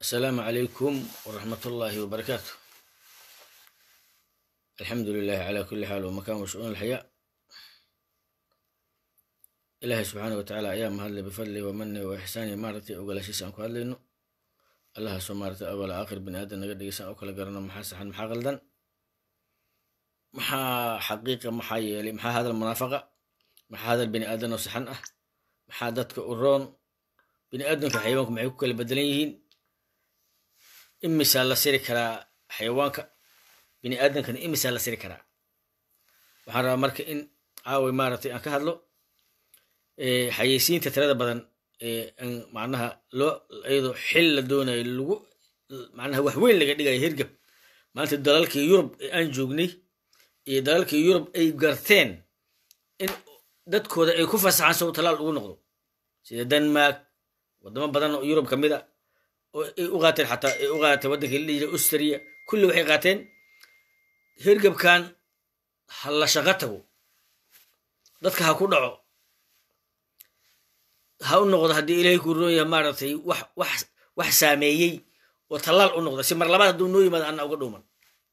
asalaamu calaykum waraxmat ullaahi wabarakaatu alxamdu lilahi calaa kulli xaal wamakan washu-uun alxayaa ilaahay subxaana wa tacaala ayaa mahadlay bifadli wamani wa ixsaani maaragtay ogolaashiisa aan ku hadlayno allahaasoo maaragtay awala aakhir bini aadan naga dhegeysan oo kala garano maxaa saxan maxaa qaldan maxaa xaqiiqa maxaa yeelay maxaa hadal munaafaqa maxaa hadal bini aadan oo saxan ah maxaa dadka u roon bini aadamka xayawaanku maxay ku kala bedelan yihiin imisaa la siri karaa xayawaanka bini aadamkana imisaa la siri karaa waxaan rabaa marka in caaway maaragtay aan ka hadlo xayeysiinta tirada badan ee an macnaha loo iyadoo xil la doonayo lagu macnaha wax weyn laga dhigayo hirgab maanta dalalkii yurub ee aan joognay iyo dalalkii yurub ay garteen in dadkooda ay ku fasaxaan sow talaal ugu noqdo sida denmark wadamo badan oo yurub ka mid a oo ay u qaateen xataa ay u qaateen waddankii la yidhi austria kulli waxay qaateen hirgabkan ha la shaqo tago dadka ha ku dhaco ha u noqdo haddii ilaahay ku roon yahay maaragtay wax wax wax saameeyey oo tallaal u noqda si mar labaad hadduu noo yimaado anna uga dhuuman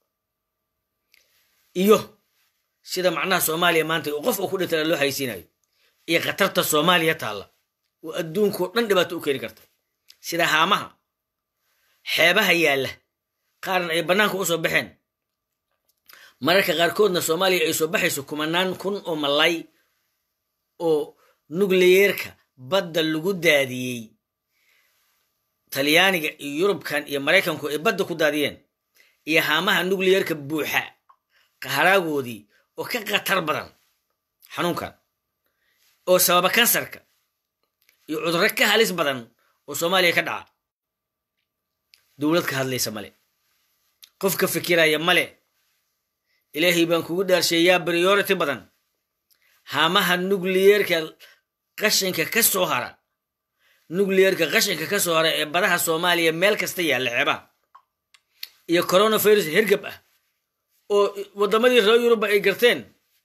iyo sida macnaha soomaaliya maanta oo qof oo ku dhintana loo haysiinayo iyo khatarta soomaaliya taalla oo adduunkao dhan dhibaato u keeni karta sida haamaha xeebaha yaalla qaarna ay bannaanka u soo baxeen mararka qaarkoodna soomaaliya ay soo baxayso kumanaan kun oo malay oo nukliyeerka badda lagu daadiyey talyaaniga iyo yurubkan iyo maraykanku ay badda ku daadiyeen iyo haamaha nukliyeerka buuxa qaharaagoodii oo ka khatar badan xanuunkan oo sababa kansarka iyo cudurro ka halis badan oo soomaaliya ka dhaca dowlad ka hadlaysa male qof ka fikiraya male ilaahay baan kugu dhaarsheeyaa priority badan haamaha nukliyeerka qashinka ka soo hara nukliyeerka qashinka ka soo hara ee badaha soomaaliya meel kasta yaalla xeebaha iyo coronavirus hergab ah oo waddamadii reer yuruba ay garteen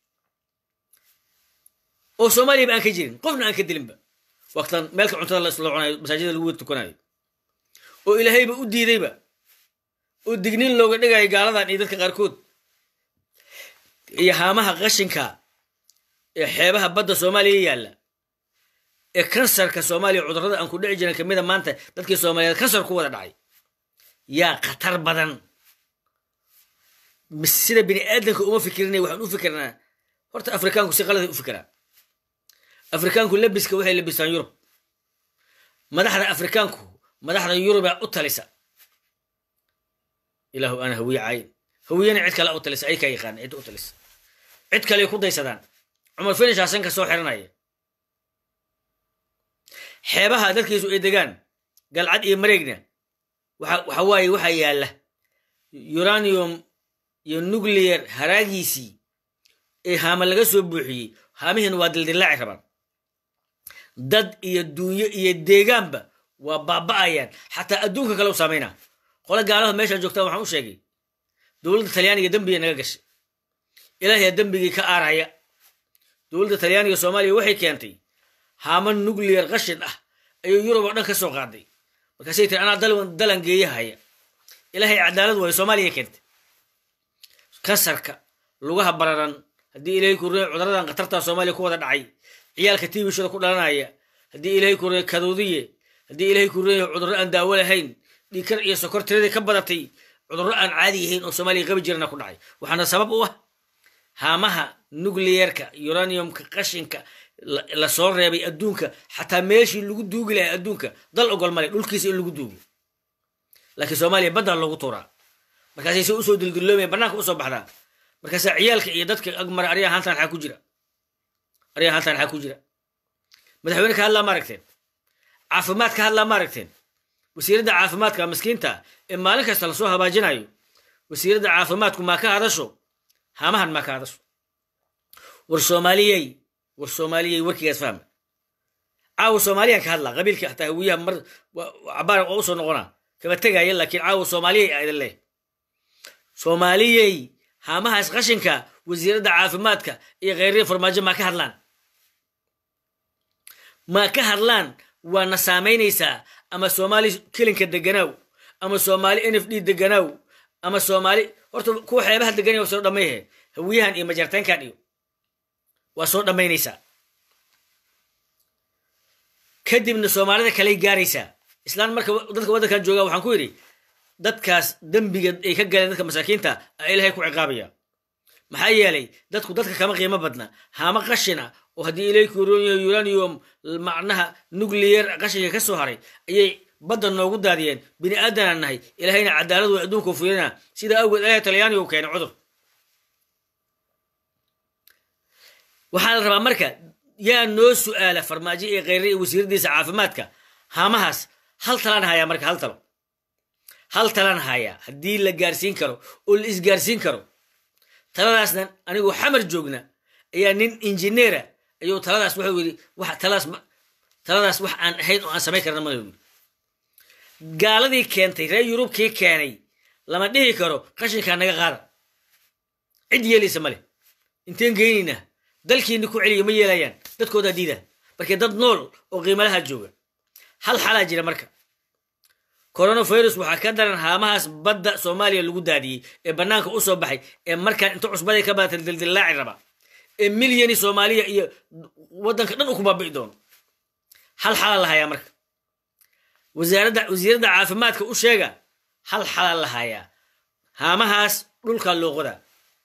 oo soomaaliyaba aan ka jirin qofna aan ka dilinba waqtan meelka cuntada la isla cunayo masaajida lagu tukanayo oo ilaahayba u diidayba oo digniin looga dhigayo gaaladan iyo dadka qaarkood iyo haamaha qashinka ee xeebaha badda soomaaliya yaalla ee kansarka soomaaliya cudurrada aan ku dhici jiran kamida maanta dadkii soomaaliyeed kansar ku wada dhacay yaa khatar badan sida bini aadamka uma fikirinay waxaan u fikirnaa horta afrikaanku si qalada u fikiraa afrikaanku labiska waxay labistaan yurub madaxda afrikaanku madaxda yurubaa u talisa ilaahu ana hawiye caayin hawiyena cid kale u talisa ay kaa yaqaana cid u talisa cid kale ku daysadaan cumar finish hasanka soo xiranaya xeebaha dadkiisu ay degaan galcad iyo mareegna waxa waaye waxaa yaalla uranium iyo nuclear haraagiisii ee haama laga soo buuxiyey haamihiina waa dildillaaci rabaan dad iyo duunyo iyo deegaanba waa baaba'ayaan xataa adduunka kale u saamayna qole gaalada meeshaan joogtaan waxaan u sheegay dowladda talyaaniga dembiga naga gashay ilaahiyaa dembigii ka aaraya dowladda talyaaniga soomaaliya waxay keentay haama nuclear qashin ah ayuu yurub oo dhan ka soo qaaday markaasay tiri anaa dalan geeyahaya ilaahay cadaalad waayo soomaaliya keentay kansarka lugaha bararan haddii ilaahay ku ree cuduradan khatartaa soomaaliya ku wada dhacay ciyaalka tiibishada ku dhalanaya haddii ilaahay ku ree kaduudiye haddii ilaahay ku reeyahay cudurro aan daawo lahayn dhiikar iyo sokor tiradii ka badatay cudurro aan caadi yahayn oo soomaaliya qabi jirana ku dhacay waxaana sabab u ah haamaha nucleyeerka uraniumka qashinka la soo reebay adduunka xataa meeshii lagu duugi lahay adduunka dal ogol male dhulkiisa in lagu duugo laakiin soomaaliya baddaa loogu tuuraa markaasay se usoo dildilloomaya bannaanka usoo baxdaa markaasaa ciyaalka iyo dadka agmara aryaa hantaan xaa ku jira aryaa hantaan xaa ku jira madaxweyne ka hadlaa ma aragteen caafimaad ka hadlaa ma aragteen wasiiradda caafimaadka miskiinta ee maalin kasta lasoo habaajinayo wasiiradda caafimaadku maa ka hadasho haamahan maa ka hadasho war soomaaliyey war soomaaliyey warkigaas fahma caawa soomaaliyaan ka hadlaa qabiilka hataa hawiyaha mar cabaar oo usoo noqonaa kama tegaya laakiin caawa soomaaliyey a idin leh soomaaliyey haamahaas qashinka wasiiradda caafimaadka iyo kheyriya farmaajo maa ka hadlaan maa ka hadlaan waana saamaynaysaa ama soomaali kelinka deganaaw ama soomaali n f d deganaaw ama soomaali horta kuwa xeebaha deganaya waa soo dhammayhe hawiyahan iyo majartaynkan iyo waa soo dhammaynaysaa kadibna soomaalida kaley gaaraysaa islaan marka dadka waddankan jooga waxaan ku yidhi dadkaas dembiga ay ka galeen dadka masaakiinta a ilahay ku ciqaabaya maxaa yeelay dadku dadka kama qiimo badna haama qashina oo haddii ilayku uranium macnaha nuclear qashinka ka soo haray ayay badda noogu daadiyeen bini aadanaan nahay ilahayna cadaaladu way adduunka fulina sidaa awgeed ilahay talyaaniga u keenay cudur waxaa la rabaa marka yaa noo su'aala farmaajo iyo kheyre iyo wasiiradiisa caafimaadka haamahaas hal talaan hayaa marka hal talo hal talaan hayaa haddii la gaarsiin karo oo la isgaarsiin karo taladaasna anigoo xamar joogna ayaa nin injineera ayuu taladaas wuxuu yidhi wax taladaas taladaas wax aan ahayn oo aan samayn karna mana yidhi gaaladii keentay reer yurubkii keenay lama dhihi karo qashinkaa naga qaada cid yeelaysa male inteen geynaynaa dalkiini ku celiya ma yeelayaan dadkoodaa diida markii dad nool oo qiimalaha jooga hal xalaa jira marka coronavirus waxaa ka daran haamahaas badda soomaaliya lagu daadiyey ee bannaanka u soo baxay ee markaan inta cusbaday ka badatay dildillaaci raba ee milyani soomaaliya iyo waddanka dhan u ku baabi'i doono hal xalaa la hayaa marka wasaaradda wasiiradda caafimaadka u sheega hal xalaa la hayaa haamahaas dhulkaa loo qodaa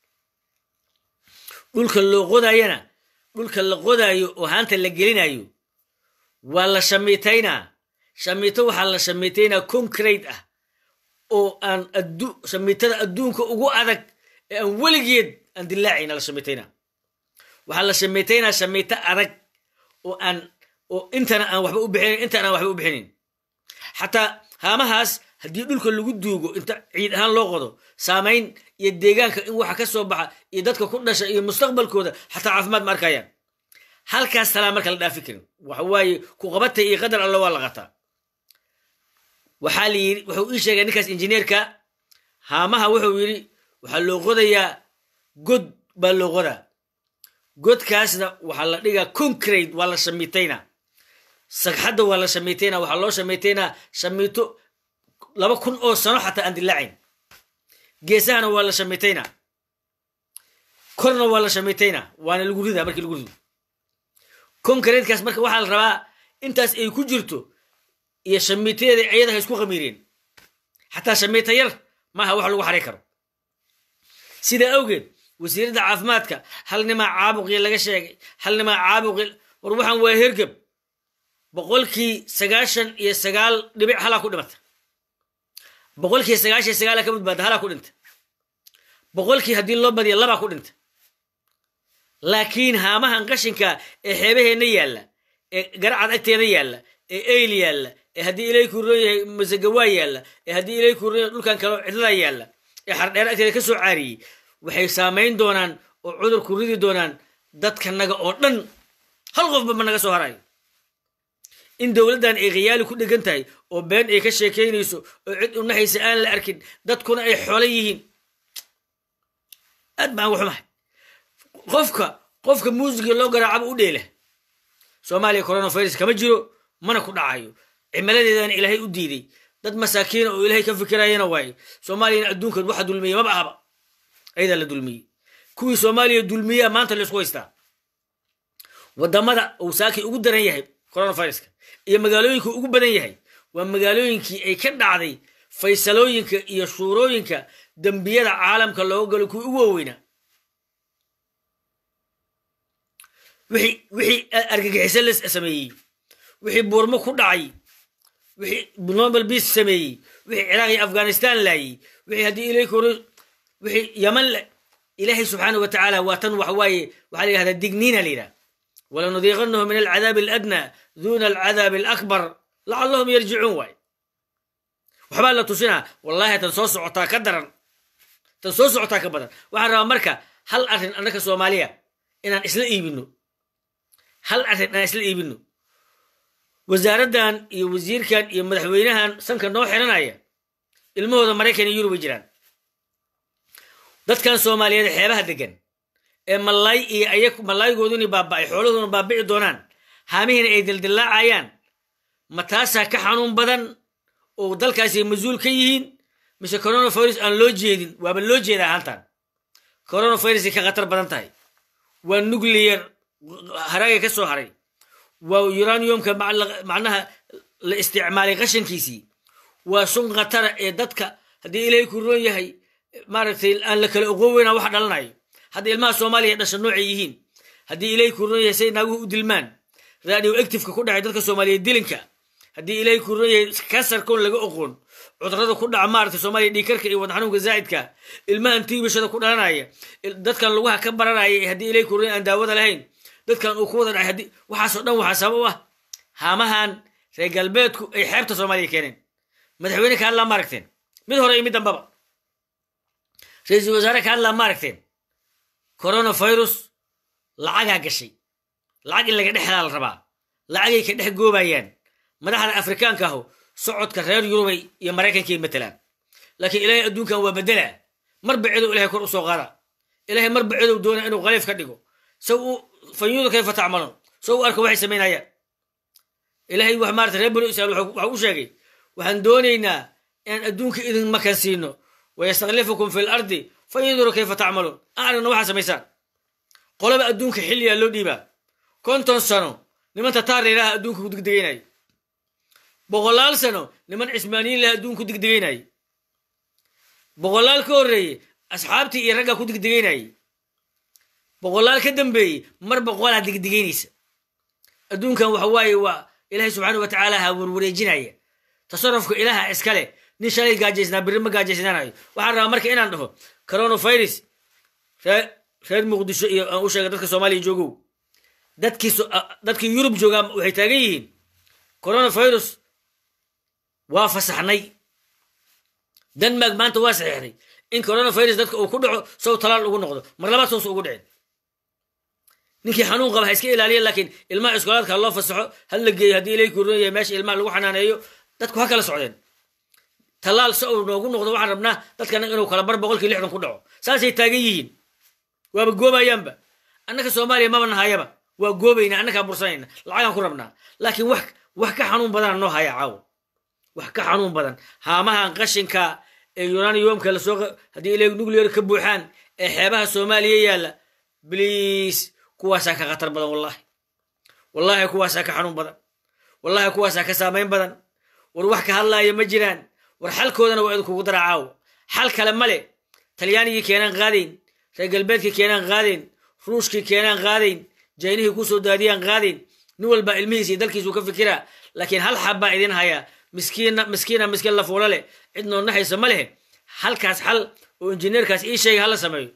dhulka loo qodaayana dhulka la qodaayo oo haanta la gelinayo waa la shamiitaynaa shamiito waxaa la shamiitaynaa concrate ah oo aan shamiitada adduunka ugu adag ee aan weligeed aan dilaacayna la shamiitaynaa waxaa la shamiitaynaa shamiito adag oo aan oo intana aan waxba u bixinayn intana aan waxba u bixinayn xataa haamahaas haddii dhulka lagu duugo inta ciid ahaan loo qodo saamayn iyo deegaanka in waxa ka soo baxa iyo dadka ku dhasha iyo mustaqbalkooda xataa caafimaad ma arkayaan halkaas talaa marka la dhaafi karin waxa waaye ku qabatay iyo qadar alla waa la qataa waxaa la yidhi wuxuu ii sheegay ninkaas injineerka haamaha wuxuu yidhi waxaa loo qodayaa god baa loo qodaa godkaasna waxaa la dhigaa concrate waa la shamiitaynaa sagxadda waa la shamiitaynaa waxaa loo shamiitaynaa shamiito laba kun oo sano xataa aan dilaacayn geesahana waa la shamiitaynaa korna waa la shamiitaynaa waana lagu ridaa markii lagu rido concratekaas marka waxaa la rabaa intaas ay ku jirto iyo shamiitadeeda ayada ha isku khamiireen xataa shamiita yar maaha wax lagu xaray karo sidaa awgeed wasiiradda caafimaadka hal nimaa caabuqii laga sheegay hal nimaa caabuqii war waxaan waa hergeb boqolkii sagaashan iyo sagaal dhibic halaa ku dhimata boqolkii sagaashan iyo sagaala ka badbaada halaa ku dhinta boqolkii haddii loo badiya labaa ku dhinta laakiin haamahan qashinka ee xeebaheenna yaalla ee garacad agteeda yaalla ee eyl yaalla ee haddii ilay kuuron yahay masagawaa yaalla ee haddii ilay kuuron yahay dhulkan kaleo cidlada yaalla ee xardheer agteeda ka soo caariyey waxay saamayn doonaan oo cudur ku ridi doonaan dadkanaga oo dhan hal qofba ma naga soo harayo in dowladdan ay khiyaali ku dhegan tahay oo been ay ka sheekaynayso oo cid u naxaysa aan la arkin dadkuna ay xoolo yihiin aad baan waxumahay qofka qofka muusiga loo garaacaba u dheela soomaaliya coronavirus kama jiro mana ku dhacayo cimiladeedana ilaahay u diiday dad masaakiina oo ilaahay ka fikirayana waaye soomaaliyana adduunkan waxa dulmiye maba ahaba ayadaa la dulmiyey kuwii soomaaliya dulmiyaa maanta laysku haystaa wadamada uu saakii ugu daran yahay coronaviruska iyo magaalooyinka ugu badan yahay waa magaalooyinkii ay ka dhacday faysalooyinka iyo shuurooyinka dembiyada caalamka looga galo kuwii ugu waaweynaa wixii argagixiso la sameeyey wixii buurmo ku dhacay wixii nobel beas sameeyey wixii ciraaq iyo afghanistan laayey wixii haddii ilayk wixii yaman ilaahay subxaana wa tacaala waa tan waxa waaye waxaa la yihahdaa digniina la yidhaha walanudiiqanahu min alcadaabi aladna duna alcadaabi alakbar lacallahum yarjicuun waay waxbaa la tusinaa wallahi tan soo socotaa ka daran tan soo socotaa ka badan waxaan rabaa marka hal arrin annaka soomaaliya inaan isla iibino hal arrin inaan isla iibino wasaaraddan iyo wasiirkan iyo madaxweynahan sanka noo xiranaya ilmahooda maraykan iyo yurub ay jiraan dadkan soomaaliyeed xeebaha degan ee malaay iyo aya malaayigooduni baaba'ay xoolahooduna baabici doonaan haamihiina ay dildillaacayaan ma taasaa ka xanuun badan oo dalkaasi mas-uul ka yihiin mise coronavirus aan loo jeedin waaba loo jeeda ahaantan coronavirusay ka khatar badan tahay waa nuclear haraaga ka soo haray waa uraniumka macnaha la isticmaalay qashankiisii waa sun khatara ee dadka haddii ilaahay ku roon yahay maaragtay aan la kala oqon weynaa wax dhalanayo hadda ilmaha soomaaliya dhasha noocay yihiin haddii ilaahay ku roon yahay say naaguhu u dilmaan radio activeka ku dhacay dadka soomaaliyeed dilinka haddii ilaahay ku roon yahay kansarkoon laga oqoon cudurada ku dhaca maaragtay soomaaliya dhiikarka iyo wadna xanuunka zaa'idka ilmahan tiibashada ku dhalanaya dadkan lugaha ka baranaya haddii ilaahay ku roon aan daawada lahayn dadkan uu ku wada dhacay haddii waxaasoo dhan waxaa sabab u ah haamahan reer galbeedku ay xeebta soomaaliya keeneen madaxweyne ka hadlaa ma aragteen mid hore iyo mid dambaba ra-iisul wasaare ka hadlaa ma aragteen coronavirus lacagaa gashay lacag in laga dhexlaa la rabaa lacagay ka dhex goobayaan madaxda afrikaanka ahu socodka reer yurubay iyo maraykankay matelaan laakiin ilaahay adduunkan waa bedelaa marba cedow ilahay kor u soo qaada ilahay marba cedow doona inuu khaliif ka dhigo saw uu fanyuuda kayfa tacmalon saw u arka waxay samaynayaan ilaahay wax maarata reer banu israel waxa u sheegay waxaan doonaynaa inaan adduunka idin makan siino wayastaklifukum fi lardi fayanduru kayfa tacmaluun aan aragna waxaa samaysaan qolaba adduunka xilliyaa loo dhiibaa konton sano niman tataarna ilaha adduunka ku degdegaynay boqolaal sano niman cismaaniyiin laha adduunka ku degdegaynay boqolaal ka horreeye asxaabtii iyo raggaa ku degdegaynayay boqolaal ka dambeeyey mar boqolaa degdegaynaysa adduunkan waxa waaye waa ilaahay subxaana wa tacaala ha warwareejinaya tasarufka ilaaha iskale nin shalay gaajaysnaa birri ma gaajaysnaanayo waxaan rabaa marka inaan dhaho coronavirus reer muqdisho iyo aan u sheega dadka soomaaliya joogow dadkii dadkii yurub joogaa waxay taagan yihiin coronavirus waa fasaxnay denmark maanta waa saxeexday in coronavirus dadka uu ku dhaco sow talaal ugu noqdo mar labaad sowsa ugu dhicin ninkii xanuun qaba ha iska ilaaliya laakiin ilmaha iskoolaadka ha loo fasaxo ha la geeyo haddii ilay kuron yahay meesha ilmaha lagu xanaaneeyo dadku ha kala socdeen tallaal se uu noogu noqdo waxaan rabnaa dadkana inuu kala bar boqolkii lixdan ku dhaco saasay taagan yihiin waaba goobayaanba annaka soomaaliya maba nahayaba waa goobayna annakaa bursanayna lacagaan ku rabnaa laakiin wax wax ka xanuun badana noo haya caawo wax ka xanuun badan haamahan qashinka ee uraniumka lasoo haddii ilay nuclear ka buuxaan ee xeebaha soomaaliya yaalla bliis kuwaasaa ka khatar badan wallahi wallahi kuwaasaa ka xanuun badan wallahi kuwaasaa ka saamayn badan war wax ka hadlaaya ma jiraan war xalkoodana waa idinkugu daraa caawo xal kale male talyaanigii keenaan qaadayn reer galbeedkii keenaan qaadayn ruushkii keenaan qaadayn jaynihii kusoo daadiyaan qaadayn nin walba ilmihiisa iyo dalkiisuu ka fikiraa laakiin hal xab baa idin hayaa miskiina miskiina miskiin la fuulo leh cid noodnaxaysa ma lehe halkaas xal oo injineerkaas ii sheega hala sameeyo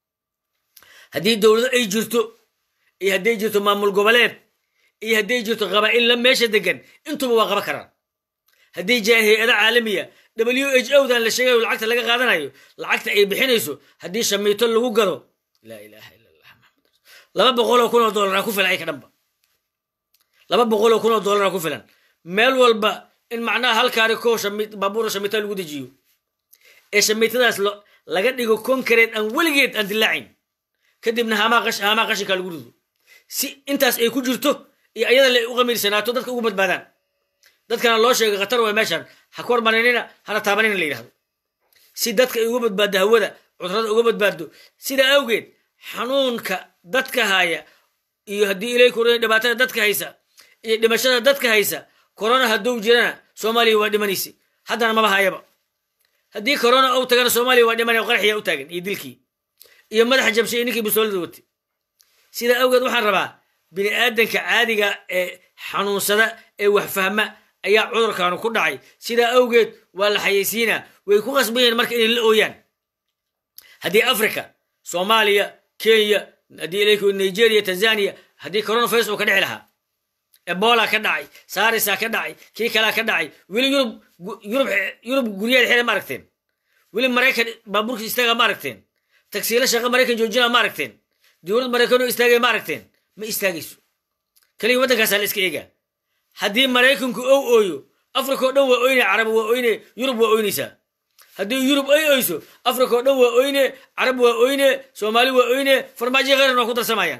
haddii dowlado ay jirto iyo hadday jirto maamul goboleed iyo hadday jirto qabaa'il la meesha degan intuba waa qaba karaan haddii jira hay-ada caalamiya w h o dan la sheegayo lacagta laga qaadanayo lacagta ay bixinayso haddii shamiito lagu gado laa ilaha illa allah maxamad laba boqoloo kun oo dollaraa ku filan ay ka dhanba laba boqoloo kun oo dollaraa ku filan meel walba in macnaha halkaari koo baabuura shamiita lagu dejiyo ee shamiitadaas laga dhigo konkareed aan weligeed aan dilaacin kadibna haamaa qashinka lagu rido si intaas ay ku jirto iyo ayada la u qamiirsanaato dadka ugu badbaadaan dadkana loo sheegay khatar way meeshan ha ku hormarinina hana taabanina la yidhahdo si dadka ay uga badbaaddo hawada cudurada uga badbaaddo sidaa awgeed xanuunka dadka haya iyo haddii ilay korona dhibaatada dadka haysa iyo dhimashada dadka haysa corona hadduu jirana soomaaliya waa dhimanaysa haddana maba hayaba haddii corona ou tagana soomaaliya waa dhimanaya qaraxiyaa u taagan iyo dilkii iyo madaxa jabshay iyo ninkii busoolada watay sidaa awgeed waxaan rabaa bini aadanka caadiga ee xanuunsada ee wax fahma ayaa cudurkaanu ku dhacay sidaa awgeed waa la xayeysiinaa way ku qasban yihiin marka inay la ooyaan haddii africa soomaaliya kenya haddii ilayku nigeria tanzania haddii coronavirus uu ka dhici lahaa ebola ka dhacay sarisa ka dhacay kii kalaa ka dhacay weli yurub yurub yurub guryaheeda xira ma aragteen weli maraykan baabuurka istaaga ma aragteen tagsiilo shaqa maraykan joojina ma aragteen dowlad maraykanoo istaagaya ma aragteen ma istaagayso kaliya waddankaasaa la iska eegaa haddii maraykanku ou ooyo africa oo dhan waa oyne carab waa oyne yurub waa oynaysaa haddii yurub ay oyso africa oo dhan waa oyne carab waa oyne soomaali waa oyne farmaajo kheyran waa ku darsamayaan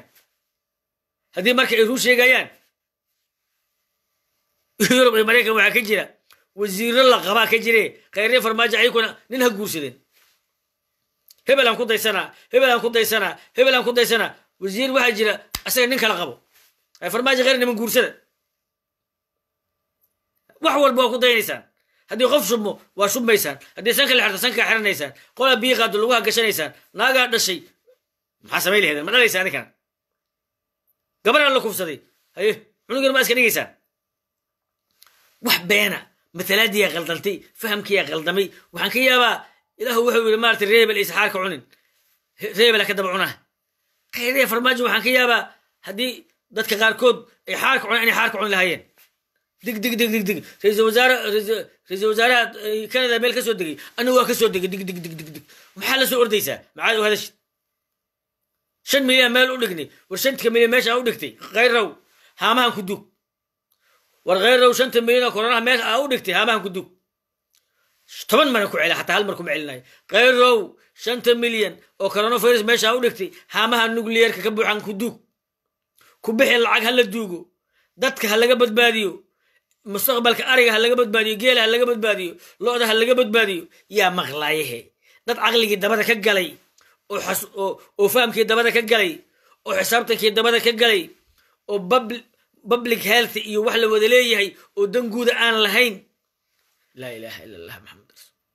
haddii marka ay ruu sheegayaan yurub iyo maraykan waxaa ka jira wasiiro la qabaa ka jire khayre farmaajo ayakuna nin ha guursadeen hebel aan ku daysanaa hebel aan ku daysanaa hebel aan ku daysanaa wasiir waxaa jira asaga nin kala qabo farmaajo khayr niman guursada wax walba waa ku daynaysaan haddii qof shubmo waa shubmaysaan haddii sanka la xirto sankaa xiranaysaan qolaa biyi qaado laguha gashanaysaan naagaa dhashay maxaa samay laheedeen ma dhalaysa adinkana gabaraan la kufsaday haye cunugan ma iska dhigaysaan wax beena matalaadiyaa qaldantay fahamkiyaa qaldamay waxaan ka yaabaa ilaahu wuxuu yidhi maarata reebel aysa xaarka cunin reebela ka daba cunaa khayriya farmaajo waxaan ka yaabaa haddii dadka qaarkood ay xaarka cunaan inay xaarka cuni lahaayeen dig dig dig dig dig ra-iisul wasaare ra-iisul wasaaraha canada meel ka soo degay anigu waa ka soo degay dig dig dig dig dig maxaa la soo ordaysaa maxaad u hadashid shan milyan meel u dhignay war shantka milyan meesha u dhigtay khayrow haamahan ku dug war khayrow shanta milyan oo koronaha meesha aa u dhigtay haamahan ku dug toban mana ku cela xataa hal mar kuma celinayo khayrow shanta milyan oo coronavirus meesha aa u dhigtay haamaha nucleerka ka buuxan ku dug ku bixi lacag ha la duugo dadka ha laga badbaadiyo mustaqbalka ariga ha laga badbaadiyo geela ha laga badbaadiyo lo-da ha laga badbaadiyo yaa maqlaayahe dad caqligii dabada ka galay oo fahamkii dabada ka galay oo xisaabtankii dabada ka galay oo public health iyo wax la wada leeyahay oo danguuda aan lahayn laa ilaha ila allah maxamed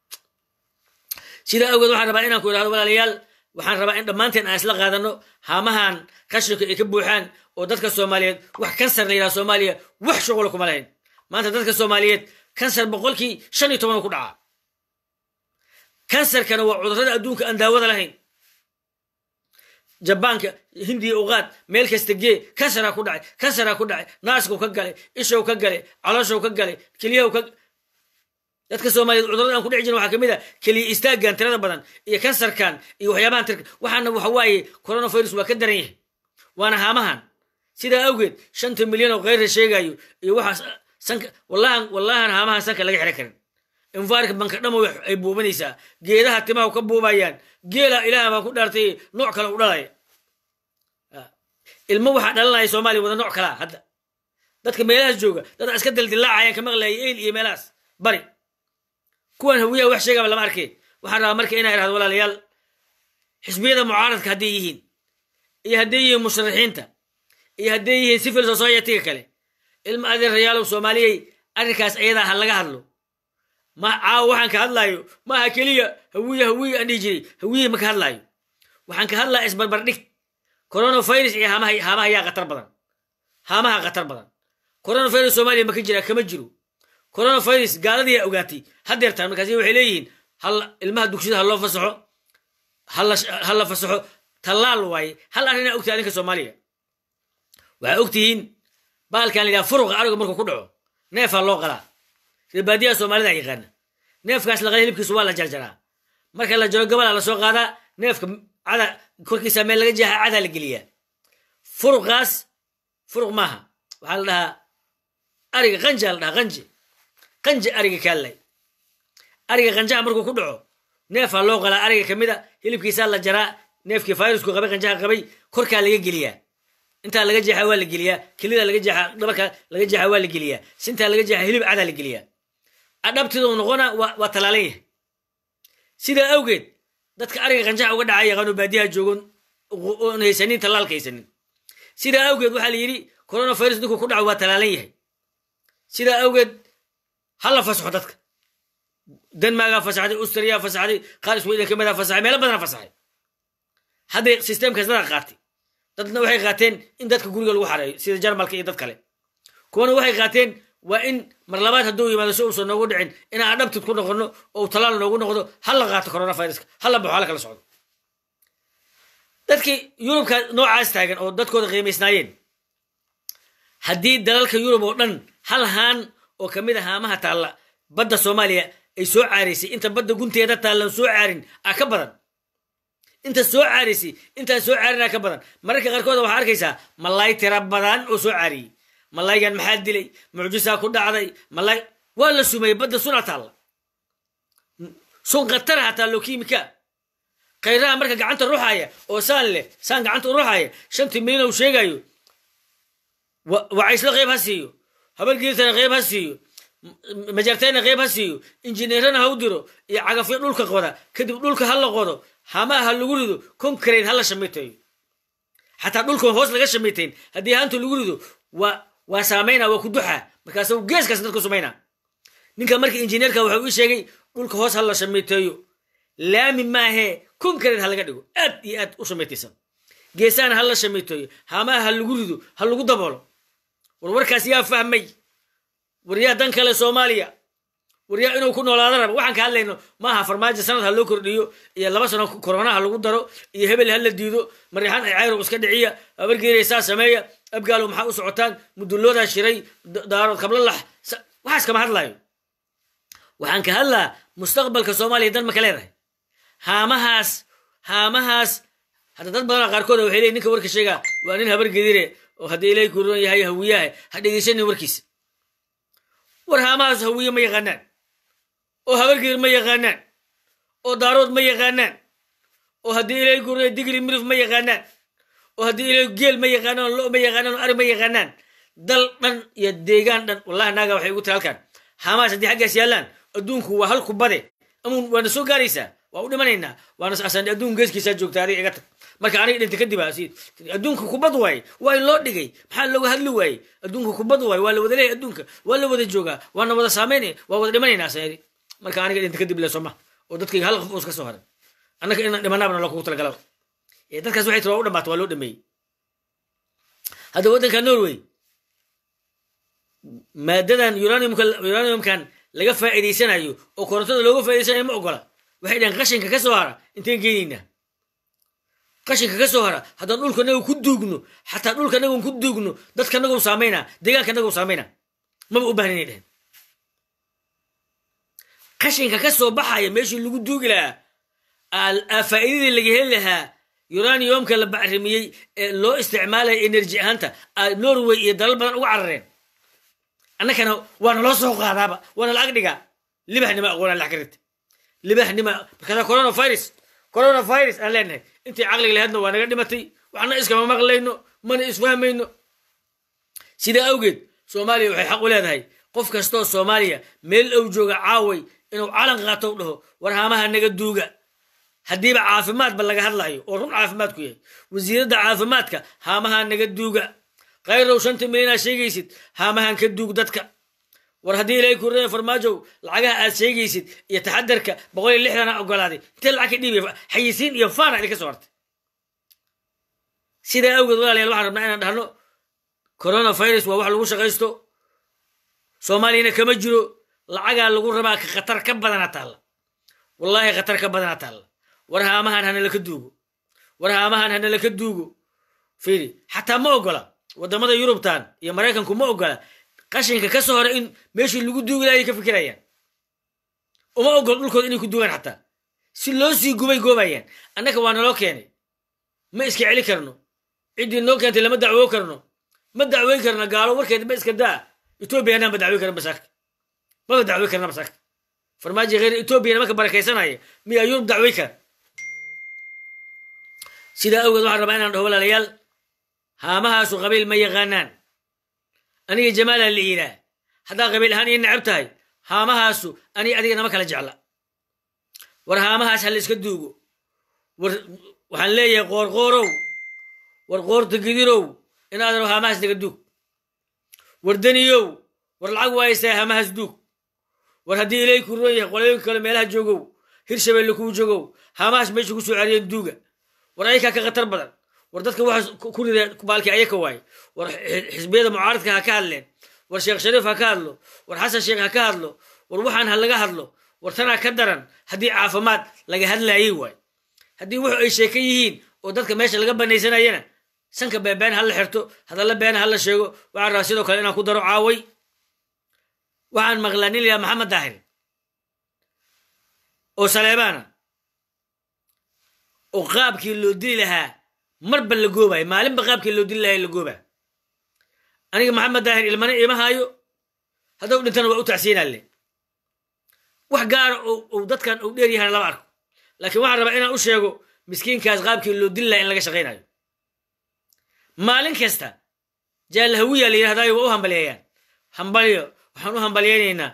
sidaa awgeed waxaan rabaa inaan ku idhahdo walaalayaal waxaan rabaa in dhammaanteen aan isla qaadano haamahan qashinka ay ka buuxaan oo dadka soomaaliyeed wax kansar la yidhaha soomaaliya wax shuqula kuma lahayn maanta dadka soomaaliyeed kansar boqolkii shan iyo toban ku dhacaa kansarkana waa cudurrada adduunka aan daawada lahayn jabaanka hindiya uqaad meel kasta gee kansaraa ku dhacay kansaraa ku dhacay naaskuu ka galay ishow ka galay calooshow ka galay keliyahu ka dadka soomaaliyeed cudurrada aan ku dhici jirin waxaa kamid a keliya istaaggan tirada badan iyo kansarkan iyo waxyaabahan tirka waxaana waxa waaye coronavirus waa ka daran yahay waana haamahan sidaa awgeed shanta milyan oo keyra sheegayo iyo waxaas sanka wallahan wallahan haamahan sanka laga xiro karin infaarka banka dhamo ay buubanaysaa geedaha timaha ka buubayaan geela ilaah baan ku dhaartay nooc kale u dhalaya ilmo waxaa dhalanaya soomaaliya wada nooc kalaa hadda dadka meelahaas jooga dad iska daldilaacayan ka maqlaya eyl iyo meelahaas bari kuwan hawiyaha wax sheegaba lama arkay waxaan rabaa marka inaa irahdo walaalayaal xisbiyada mucaaradka hadday yihiin iyo hadday yihiin musharaxiinta iyo hadday yihiin civil society-ga kale ilma adeerayaalow soomaaliyey arrinkaas ayadaa ha laga hadlo ma caawa waxaan ka hadlaayo maaha keliya hawiye hawiye aan dhihi jiray hawiye ma ka hadlaayo waxaan ka hadlaya isbarbardhig coronavirus iyo haamaha haamaha yaa khatar badan haamaha khatar badan coronavirus soomaaliya ma ka jira kama jiro coronavirus gaaladiyaa ogaatay hadeertaan markaasi waxay leeyihiin hal ilmaha dugsiyada ha loo fasaxo ha la fasaxo tallaal waaye hal arrinaa ogtahay adinka soomaaliya waxaa ogtihiin baalkan la yidhaha furuqa ariga markuu ku dhaco neefaa loo qalaa sida baadiyaha soomaalida yaqaana neefkaas laqala hilibkiisu waa la jarjaraa marka la jaro gabalaa lasoo qaadaa neefka cada korkiisa meel laga jeexa cadaa la geliyaa furuqaas furuq maaha waxaa la dhahaa ariga qanja la dhahaa qanje qanje ariga kaallay ariga qanjaha markuu ku dhaco neefaa loo qalaa ariga kamid a hilibkiisaa la jaraa neefkii fayrusku qabay qanjaha qabay korkaa laga geliyaa intaa laga jeexa waa la geliyaa kelida laga jeexa dhabarka laga jeexa waa la geliyaa sintaa laga jeexa hilib cadaa la geliyaa adhabtiduu noqona waa talaalan yahay sidaa awgeed dadka ariga qanjaha uga dhaca yaqaano baadiyaha joogon oon haysanin tallaalka haysanin sidaa awgeed waxaa la yidhi coronavirus ninkuu ku dhaco waa talaalan yahay sidaa awgeed ha la fasaxo dadka denmargaa fasaxday australiyaa fasaxday qaar sweden ka mida fasaxay meelo badana fasaxay hadday systemkaas dada qaatay dadna waxay qaateen in dadka guriga lagu xareeyo sida jarmalka iyo dad kale kuwana waxay qaateen waa in mar labaad hadduu yimaado si uusan noogu dhicin inaan adhabtid ku noqono oo talaal noogu noqdo ha la qaato coronaviruska ha la baxo hala kala socdo dadkii yurubka noocaas taagan oo dadkooda qiimaysnaayeen haddii dalalka yurub oo dhan hal haan oo kamid a haamaha taalla badda soomaaliya ay soo caaraysay inta badda gunteeda taallan soo caarin a ka badan inta soo caaraysay intaan soo caarinaa ka badan mararka qaarkooda waxaa arkaysaa malaay tira badan oo soo caariyey malaygan maxaa dilay mucjisaa ku dhacday malay waa la sumeyey badda suna taalla sun khatara hataa lokimika khayraha marka gacanta ruxaya oo saan leh saan gacanta u ruxaya shantii milyan uu sheegayo wacayslo qayb ha siiyo habargeeltana qayb ha siiyo majartayna qeyb ha siiyo injineerana ha u diro iyo cagafyo dhulka qoda kadib dhulka ha la qodo hamaha ha lagu rido concrate ha la shamiteeyo xataa dhulkan hoos laga shamitayn haddii haanta lagu rido waa waa saamayna waa ku duxa markaas geeskaas dadku sumayna ninka marka injineerka waxau ii sheegay dhulka hoos ha la shamiteeyo laami maahee concrate ha laga dhigo aad iyo aad u shamitaysan geesahana ha la shamiteeyo hamaha ha lagu rido ha lagu daboolo war warkaas yaa fahmay waryaa dan kale soomaaliya waryaa inuu ku noolaado raba waxaan ka hadlayno maaha farmaajo sanad ha loo kordhiyo iyo laba sano korona ha lagu daro iyo hebel ha la diido marixaan ay cayrow iska dhiciya abargeeriya saa sameeya abgaalo maxaa u socotaan mudulloodaa shiray daarood kablalax waxaas kama hadlayo waxaan ka hadlaa mustaqbalka soomaaliya dan maka leedahay haamahaas haamahaas hadda dad badana qaarkood waxay leeyiin ninka warka sheegaa waa nin habargedire oo haddii ilaahay kuron yahay hawiyaha ha dhegeysanin warkiisa war haamahaas hawiye ma yaqaanaan oo habargedir ma yaqaanaan oo daarood ma yaqaanaan oo haddii ilaahay kuron digli mirif ma yaqaanaan oo haddii ilaahay geel ma yaqaanaan oo lo ma yaqaanaan oo ari ma yaqaanaan dal dhan iyo deegaan dhan wallahi naaga waxay ugu tiri halkan haamahaas haddii xaggaas yaallaan adduunku waa halku bade amuun waana soo gaaraysaa waa u dhimanaynaa waana asan adduun geeskiisaa joogta adiga iga tag marka aniga dhinta kadib adduunka kubad waaye waa in loo dhigay maxaa looga hadli waaye adduunka kubad waaye waa la wada leeyahy adduunka waa la wada joogaa waana wada saameynaya waa wada dhimanaynaa sayadi marka aniga dhinta kadib le sooma oo dadkayga hal qof uus ka soo haray annaka inaan dhimanaabna loo kugu talagalaba ee dadkaas waxay tiri waa u dhamaata waa loo dhameeyey hadda waddanka norway maadadan uraniumka uraniumkan laga faa'iidaysanayo oo korontada looga faa'idaysanayo ma ogola waxay dhahen qashinka ka soo hara inteen geynaynaa qashinka ka soo hara haddaan dhulka naga ku duugno xataa dhulka nagan ku duugno dadka nagu saamayna deegaanka nagu saamayna maba u bahna inay dhehen qashinka ka soo baxaya meeshii lagu duugi lahaa faa'iidadii laga heli lahaa uraniumka la bacrimiyey ee loo isticmaalaya energy ahaanta norway iyo dalal badan uga carareen annakana waana loo soo qaadaaba waana la ag dhigaa libaxnima aqoona lax karinta libaxnima markaasa coronavirus coronavirus aan leenahay intii caqliga lahaydna waa naga dhimatay waxna iskama maqlayno mana isfahmayno sidaa awgeed soomaaliya waxay xaq u leedahay qof kastoo soomaaliya meel ow jooga caaway inuu calan qaato u dhaho war haamaha naga duuga haddiiba caafimaadba laga hadlayo oo run caafimaad ku yahay wasiiradda caafimaadka haamaha naga duuga khayrow shanta milyanaa sheegaysid haamahan ka duug dadka war haddii ilaahay kurada farmaajow lacagaha aad sheegaysid iyo taxadarka boqol iyo lixdana ogolaaday intee lacag ka dhiibaya xayisiin iyo faana idinka soo hartay sidaa awgeed walaalayaal waxaan rabnaa inaan dhahno coronavirus waa wax lagu shaqaysto soomaaliyana kama jiro lacagaa lagu rabaa ka khatar ka badana taalla wallaahi khatar ka badana taalla war haamahan hanalaka duugo war haamahan hanalaka duugo fiiri xataa ma ogola waddamada yurubtan iyo maraykanku ma ogola qashinka ka soo hora in meeshii lagu duugi lahay ka fikirayaan uma ogol dhulkooda inay ku duugaan xataa si loo sii gubay goobayaan annaka waa naloo keenay ma iska celi karno ciddii noo keentay lama dacwoo karno ma dacweyn karno gaalo warkeed ma iska daa etoobiya anaan ma dacweyn karna basaaka maba dacweyn karna basaaka farmaajo heer etoobiyana marka barakaysanaya miyaa yurub dacweyn kara sidaa awgeed waxaan rabaa inaan dhaho walaalayaal haamahaasu qabiil ma yaqaanaan aniga jamaalaa la iiraa haddaa qabiil ahaan ii necab tahay haamahaasu aniga adiga nama kala jecla war haamahaas ha la iska duugo war waxaan leeyahay qoorqoorow war qoorta gidirow inaadan haamahaas naga duug war daniyow war lacag waaysaa haamahaas duug war haddii ilay ku roon yahay qolooyinka kale meelaha joogow hirshabeelle kuu joogow haamahaas meesha ku soo cariyeen duuga war ayakaa ka khatar badan war dadka waxaas ku rida baalkii ayaka waaye war xisbiyada mucaaradka ha ka hadleen war sheekh shariif ha ka hadlo war xasan sheekh ha ka hadlo war waxaan ha laga hadlo war tanaa ka daran haddii caafimaad laga hadlaayey waay haddii wuxu ay sheeka yihiin oo dadka meesha laga banaysanayana sanka beebeen ha la xirto hadalla beena ha la sheego waxaan rabaa sidoo kale inaan ku daro caaway waxaan maqlaa nin layaa maxamed daahir oo saleebaana oo qaabkii loo dili lahaa marba la goobayo maalinba qaabkii loo dili lahaa la goobaa aniga maxamed daahir ilmana ima haayo haddau dhintana waa u tacsiinaale wax gaara ou dadkan uu dheer yahana lama arko laakiin waxaan rabaa inaan u sheego miskiinkaas qaabkii loo dili lahaa in laga shaqaynayo maalin kasta jaalahawiya la yidhahdaayo waa u hambaliyeeyaan hambalyo waxaan u hambalyaynaynaa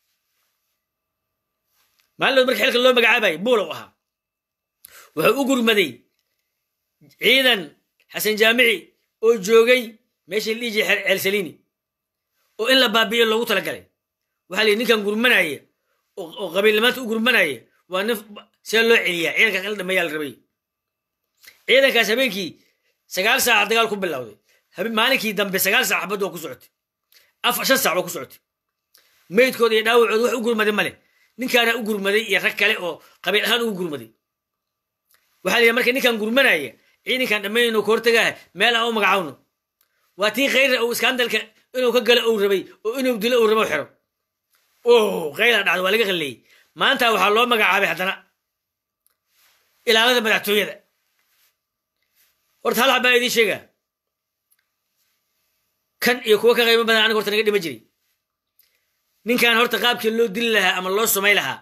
maalinood marka xilka loo magacaabayay buulow ahaa wuxuu u gurmaday ciidan xasan jaamici oo joogay meesha la dhihi jiray ceelsaliini oo in la baabi'iyo loogu talagalay waxaa la yidhi ninkan gurmanaya oo qabiilnimaanta u gurmanaya waa nin see loo celiyaa ciidankaas in la dhameeyaa la rabay ciidankaas habeenkii sagaal saaca dagaal ku bilowday maalinkii dambe sagaal saac xabad waa ku socotay afar shan saac waa ku socotay meydkooda iyo dhaawacooda wax u gurmaday male ninkaana u gurmaday iyo rag kale oo qabiil ahaan ugu gurmaday waxaa la yidhi marka ninkan gurmanaya ciidankan dhammaynayno ka hortagaha meel aan u magacawno waa tii khayra uu iskaandalka inuu ka galo uu rabay oo inuu dilo uu rabo xiro o khayra dhacdo waa laga qalleeyey maanta waxaa loo magacaabay haddana ilaalada madaxtooyada horta hal habaa idiin sheegaa kan iyo kuwa ka qaybo badan aniga horta naga dhima jiray ninkan horta qaabkii loo dili lahaa ama loo samay lahaa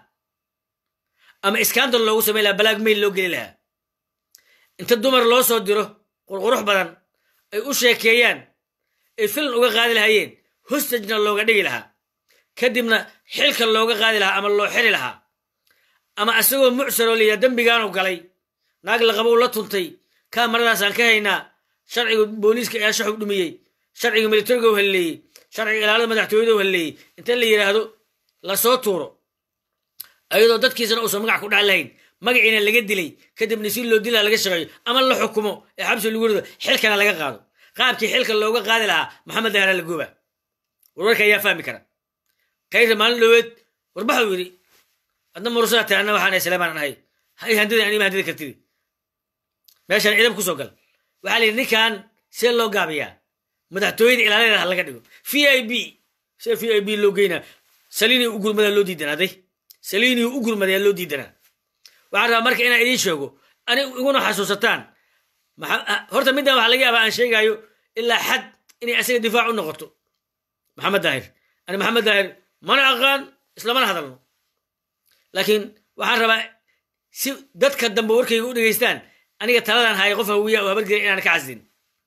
ama iskandal loogu samay lahaa balaag mayl loo geli lahaa inta dumar loo soo diro qurqurux badan ay u sheekeeyaan ay filan uga qaadi lahaayeen hostajna looga dhigi lahaa kadibna xilka looga qaadi lahaa ama loo xiri lahaa ama asagoo mucsaroo liya dembigaanu galay naag laqabow la tuntay kaamaradaasaan ka haynaa sharciga booliiska ayaa shaxub dhumiyey sharciga militariga u halleeyey sharciga ilaalada madaxtooyada u halleeyey inta la yidhaahdo lasoo tuuro ayadoo dadkiisana uusan magac ku dhac lahayn magaciina laga dilay kadibna si loo dilaa laga shaqeeyo ama la xukumo ee xabsi lagu rido xilkana laga qaado qaabkii xilka looga qaadi lahaa maxamed dahara lagooba warwarka ayaa fahmi kara kayra maalin dhoweed warbaxuu yidhi adna murusaa tahay anna waxaan islamaan ahay hay handida anima handida kartidi meeshaan ciidam kusoo gal waxaa la yidhi ninkan see loo gaabiyaa madaxtooyada ilaaladeeda ha laga dhigo v i b see v i b loo geynaa saliini u gurmadaa loo diidanaaday saliini u gurmadayaa loo diidanaa waxaan rabaa marka inaan idiin sheego ani iguna xasuusataan horta middan waxa laga yaabaa aan sheegaayo ilaa xad inay asaga difaac u noqoto maxamed daahir ani maxamed daahir mana aqaan islamana hadalno laakiin waxaan rabaa si dadka dambe warkayga u dhegaystaan aniga taladan haya qof hawiya oo habargela inaan ka casdin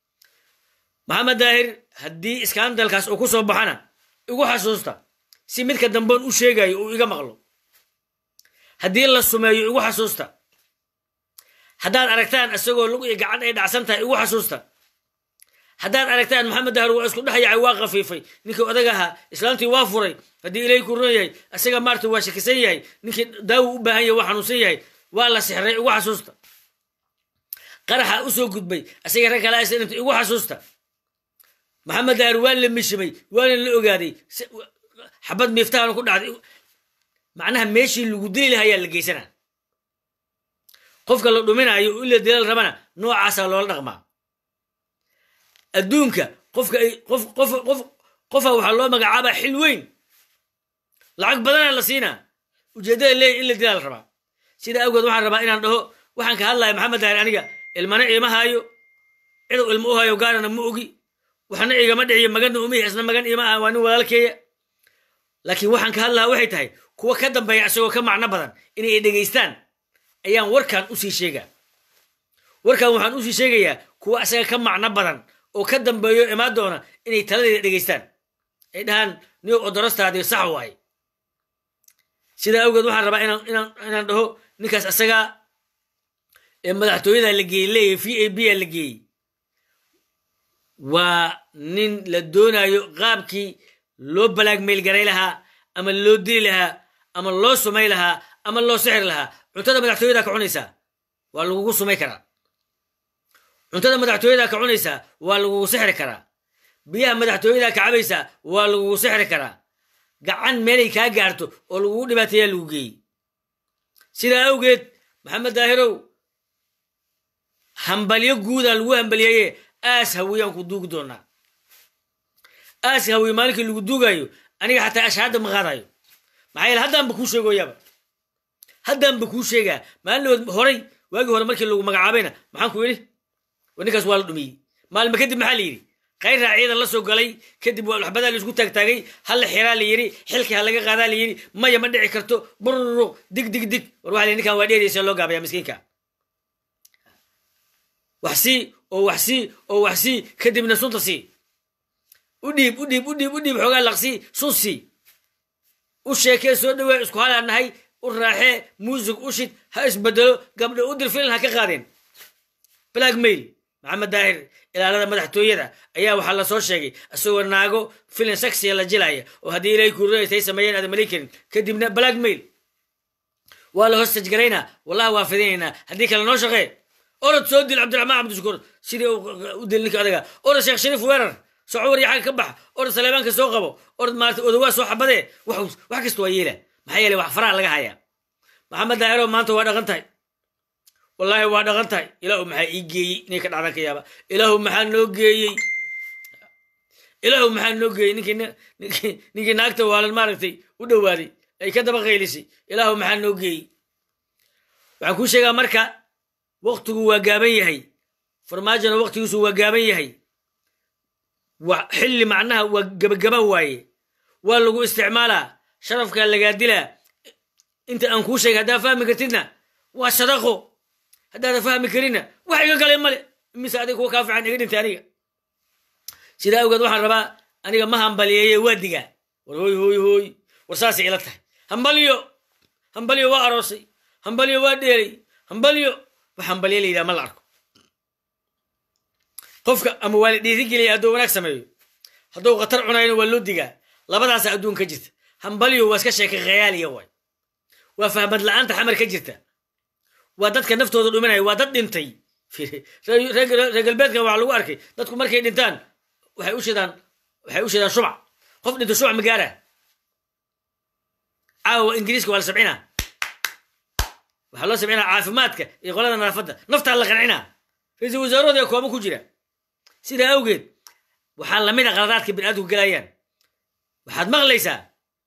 maxamed daahir haddii iskaandalkaas uu ku soo baxana igu xasuusta si midka dambeon u sheegayo uu iga maqlo haddii la sumeeyo igu xasuusta haddaad aragtaan isagoo lug iyo gacan ay dhacsan tahay igu xasuusta haddaad aragtaan maxamed dahar waa isku dhex yacay waa khafiifay ninkii odag ahaa islaamtii waa furay haddii ilaahay ku ron yahay isaga maarta waa shakisan yahay ninkii daawo u baahan yahay waa xanuunsan yahay waa la sixray igu xasuusta qaraxa u soo gudbay isaga rag kale isdhinta igu xasuusta maxamed dahar waa la mishimay waana la ogaaday xabad miiftahan ku dhacday macnaha meeshii lagu dili lahaa ayaa la geysanaa qofka la dhuminayo oo ila dilal rabana noocaasaa loola dhaqmaa adduunka qofka ay qof qof qof qofa waxaa loo magacaabaa xil weyn lacag badana la siinaa ujeeddada leeya in la dilaa la rabaa sidaa awgeed waxaan rabaa inaan dhaho waxaan ka hadlaya maxamed daahir aniga ilmana iima haayo cidow ilmo u hayo gaarana ma ogi waxna igama dhiciyo maganna umihi isna magan iima aha waa nin walaalkeeya laakiin waxaan ka hadlahaa waxay tahay kuwa ka dambeeya isagoo ka macno badan inay dhegaystaan ayaan warkan usii sheegaa warkan waxaan usii sheegayaa kuwa isaga ka macno badan oo ka dambeeyo imaan doona inay taladeeda dhegaystaan ay dhahaan niyow odorostaadii sax waaye sidaa awgeed waxaan rabaa inaan inaan inaan dhaho ninkaas isagaa ee madaxtooyada la geeyey leeyahy v a b a la geeyey waa nin la doonayo qaabkii loo balaag meylgaray lahaa ama loo dili lahaa ama loo sumay lahaa ama loo sixri lahaa cuntada madaxtooyadaa ka cunaysaa waa lagugu sumay karaa cuntada madaxtooyadaa ka cunaysaa waa lagugu sixri karaa biyaha madaxtooyadaa ka cabaysaa waa lagugu sixri karaa gacan meelay kaa gaarto oo lagugu dhibaateeyaa lagu geeyey sidaa awgeed maxamed daahirow hambalyo guudaan lagu hambalyeeye aas hawiyaan ku duugi doonaa aas hawiye maalinkii lagu duugaayo aniga xataa ashhaadda ma qaadayo maxaa yeele haddaanba kuu sheegoyaaba haddaanba kuu sheegaa maalinood horay waagii hore markii lagu magacaabayna maxaan ku yidhi ninkaas waa la dhumiyey maalma kadib maxaa la yidhi khayraa ciidan la soo galay kadib waxbadaa laisku taagtaagay halla xiraa la yidhi xilkii ha laga qaadaa la yidhi maya ma dhici karto bururuq dig dig dig war waxa la ninkan waa dheeraysa loo gaabaya miskiinka wax sii oo wax sii oo wax sii kadibna sunta sii u dhiib u dhiib u dhiib u dhiib xoogaa laqsii sun sii u sheekee soo dhawee isku halaa nahay u raaxee muusig u shid ha isbedelo gabdho u dir filan ha ka qaadeen blackmail maxamed daahir ilaalada madaxtooyada ayaa waxaa lasoo sheegay isagoo naago filan saxiya la jilaya oo haddii ilaahay kuuraytay sameeyeen aadan malay karin kadibna blackmail waa la hostajgaraynaa wallahi waa fidinaynaa haddii kale noo shaqee orod soo dil cabdiraxmaan cabdishakuur sidii u dil ninka adaga orod sheekh shariif weerar soco warya xagga ka bax orod saleebaanka soo qabo orod maarata odawaa soo xabadee wax kasta waa yeela maxaa yeelay wax faraha laga hayaa maxamed daahiro maanta waa dhaqan tahay wallaahi waa dhaqan tahay ilaahu maxaa ii geeyey inay ka dhacdan ka yaaba ilaahu maxaa noo geeyey ilaahu maxaa noo geeyey ninkii ninkii naagta waalan maaragtay u dhowaaday ay ka daba qaylisay ilaahu maxaa noo geeyey waxaan kuu sheegaa marka waktigu waa gaaban yahay farmaajona waktigiisu waa gaaban yahay xilli macnaha waa gabagaba waaye waa lagu isticmaalaa sharafkaa lagaa dilaa inta aan kuu sheegay haddaa fahmi kartidna waa sadaqo haddaadan fahmi karinna wax iga galay male mise adiga kuwa kaa fiican iga dhintay aniga sidaa awgeed waxaan rabaa aniga ma hambaliyeeye waa digaa war hooy hooy hooy war saasay ila tahay hambalyo hambalyo waa aroosay hambalyo waa dheelay hambalyo wax hambalyo la yidhaha ma la arko qofka ama waa la dhiirigelaya hadduu wanaag sameeyo hadduu khatar cunayna waa loo digaa labadaasa adduun ka jirta hambalyo waa iska sheeka khayaaliya waay waa fahmad la-aanta xamar ka jirta waa dadka naftooda dhuminaya waa dad dhintay reer galbeedkan waxaa lagu arkay dadku markay dhintaan waxay u shidaan waxay u shidaan shumac qof dhinto shumac magaara caawa ingiriiska waa la sabcinaa waxaa loo sabcinaa caafimaadka iyo qolada nadaafadda naftaa la qancinaa ra-iisul wasaarahooda ee koomo ku jira sidaa awgeed waxaa lamid a qaladaadka biniaadamku gelayaan waxaad maqlaysaa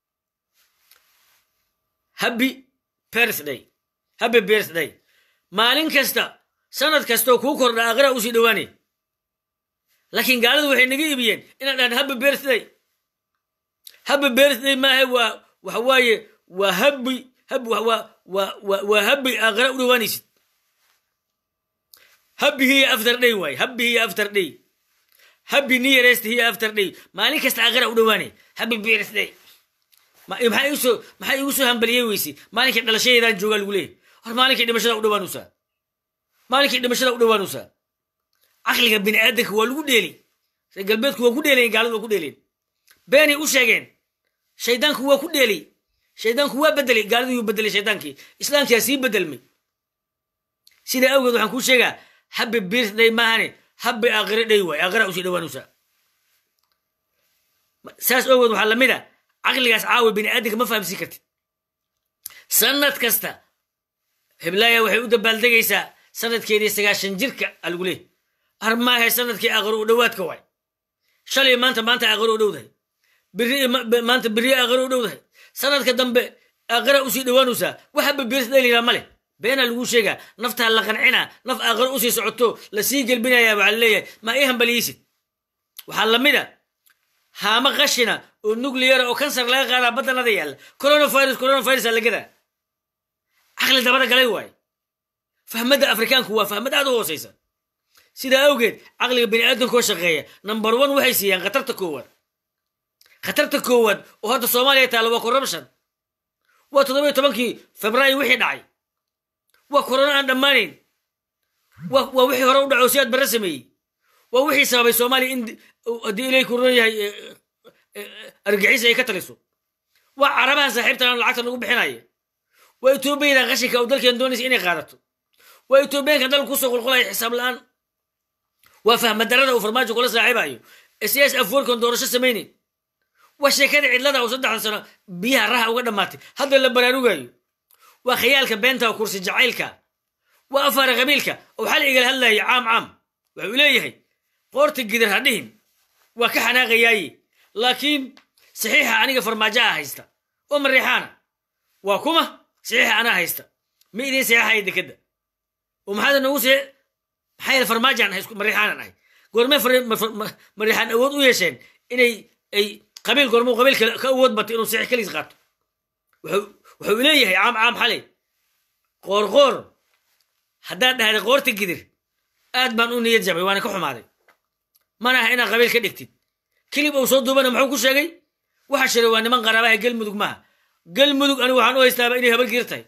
happy birthday happy birthday maalin kasta sanad kastoo kuu kordha aqra usii dhowaanay laakiin gaaladu waxay naga ibiyeen inaan dhahan happy birthday happy birthday maaha waa waxa waaye waa happy hab waa waa waa waa happy aqra u dhowaanaysid happy hiya after day waaye happy hiya after day happy nearest hiya after day maalin kasta aqra u dhowaanay happy birthday maxaa igu soo maxaa igu soo hambaliyey weysay maalinkii dhalashadeedaan joogaa lagu leeyahy hor maalinkii dhimashada u dhawaanusaa maalinkii dhimashada u dhawaanusaa caqliga bini aadanka waa lagu dheeli reer galbeedku waa ku dheelayen gaaladu waa ku dheeleen beenay u sheegeen shaydaanku waa ku dheelay shaydaanku waa bedelay gaaladu yuu bedelay shaydaankii islaamkiyaa sii bedelmay sidaa awgeed waxaan kuu sheegaa habbi birthday maahane habbi aqira dhay waay aqira usii dhawaanusaa saas awgeed waxaa lamid a caqligaas caawa bini aadanka ma fahamsiin kartid sanad kasta heblaaya waxay u dabaaldegaysaa sanadkeedii sagaashan jirka alagu leey armaahe sanadkii aqaro u dhowaadka waay shalay maanta maanta aqaro u dhowdahay biri maanta biri aqaro u dhowdahay sanadka dambe aqara usii dhowaanaysaa waxaba birtdayliraa ma leh beenaa lagu sheegaa naftaa la qancinaa naf aqaro usii socoto lasii gelbinayaa waxaa laleeyahay ma ii hambaliyeysid waxaa lamid a haama qashina oo nucleara oo kansar laga qaadaa baddanada yaalla coronavirus coronavirus aa lagadaa caqli dabada galay waaye fahmadda afrikaanku waa fahmad aad u hooseysa sidaa awgeed caqliga bini aadamkoo shaqeeya number one waxay siiyaan khatarta koowaad khatarta koowaad oo hadda soomaaliya taalla waa corruption waa toddobiyo tobankii febraayo wixii dhacay waa corona aan dhammaanayn waa wixii hore u dhaco si aad barre sameeyey waa wixii sababay soomaaliya in haddii ilay kuron yahay argixis ay ka taliso waa carabahan saaxiibtan lacagta nagu bixinaya waa etoobiyadan qashinka oo dalkeen doonaysa inay qaadato waa etoobiyaanka dalka kusoo qulqulaya xisaab la-aan waa fahmadarada uu farmaajo kula saaxiibayo siyaas afwarkan doorasho samaynayn waa sheekada cidlada oo saddexda sano biyaha raha uga dhammaatay hadda la baraarugayo waa khayaalka beenta oo kursi jacaylka waa afaara qabiilka oo xal igala hadlayo caam caam wuxuu leeyahay qoorta gidar ha dhihin waa ka xanaaqayaaye laakiin saxiixa aniga farmaajo a haysta oo mariixaana waa kuma saxiixa anaa haysta ma idiin saxiixaya dekadda oo maxaad noogu see maxaa yeele farmaajaan ahay mariixaanan ahay goormee mariixaan awood u yeesheen inay ay qabiil goormuu qabiil ka awood batay inuu saxiix kaliis qaato wuxuu leeyahay caam caam xalay qoor qoor haddaad dhahday qoorta gidir aad baan u niyad jabay waana ka xumaaday mana aha inaad qabiil ka dhigtid kilib uu soo duubana muxuu ku sheegay waxa shiray waa niman qaraabaha galmudug maaha galmudug anigu waxaan u haystaaba inay habargiir tahay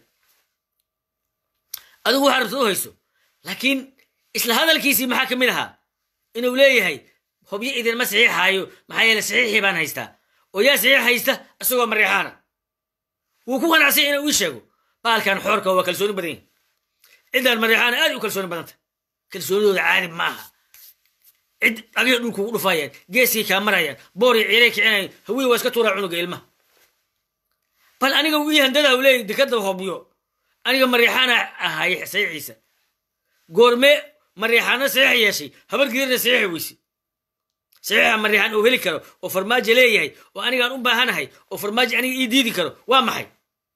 adigu waxaa rabta u hayso laakiin isla hadalkiisii maxaa ka mid ahaa inuu leeyahay hobyo idinma saxiixaayo maxaa yeele saxiixii baan haystaa oo yaa saxiix haysta isagoo mareexaana wuu ku qanacsay inuu ii sheego baalkan xoorka waa kalsooni badan yahi ciddaan mareexaana aad u kalsooni badanta kalsoonidooda caadi ma aha cid adiga dhulku ugu dhufayaan geeskii kaa marayaan boor iyo ciiray kicinayaan hawiye waa iska tuuraa cunuga ilmaha bal aniga ii handada u leeyahy dekada hobyo aniga mareexaana ahay saxiixiisa goormee mareexaana saxiix yeeshay habargiirna saxiixi weyse saxiixa mareexaan uu heli karo oo farmaajo leeyahay oo anigaan u baahanahay oo farmaajo aniga ii diidi karo waa maxay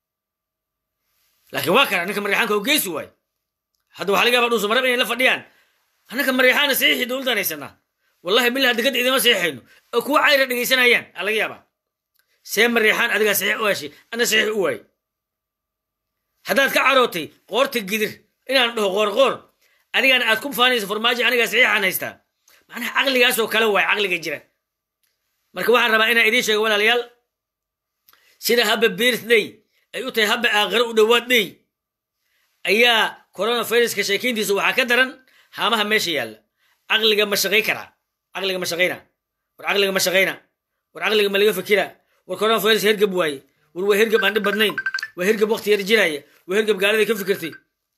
laakiin waa kana ninka mareexaanka oo geesi waayo hadda waxa laga yaaba dhuusa marab inay la fadhiyaan annaka mareexaana saxiixii dowladdan haysanaa wallahi bilaha dekadda idima saxiixayno oo kuwa cayra dhegaysanayaan aa laga yaabaa see mareexaan adigaa saxiix u heshay ana saxiix u waayey haddaad ka carootay qoorta gidir inaan dhaho qoor qoor adigana aad ku faanayso farmaajo anigaa saxiixaan haystaa macnaha caqligaasoo kale waay caqliga jira marka waxaan rabaa inaan idiin sheego walaalayaal sida habba birthday ay u tahay habba aakhiro u dhowaad day ayaa coronaviruska sheekeyntiisa waxaa ka daran haamaha meesha yaalla caqliga ma shaqay karaa caqliga ma shaqayna war caqliga ma shaqayna war caqliga ma laga fikira war coronavirus hergab waaye war waa hergab aan dhib badnayn waa hergab waqti yar jiraya waa hergab gaaladay ka fikirtay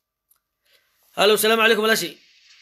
halo salaamu calaykum walaashi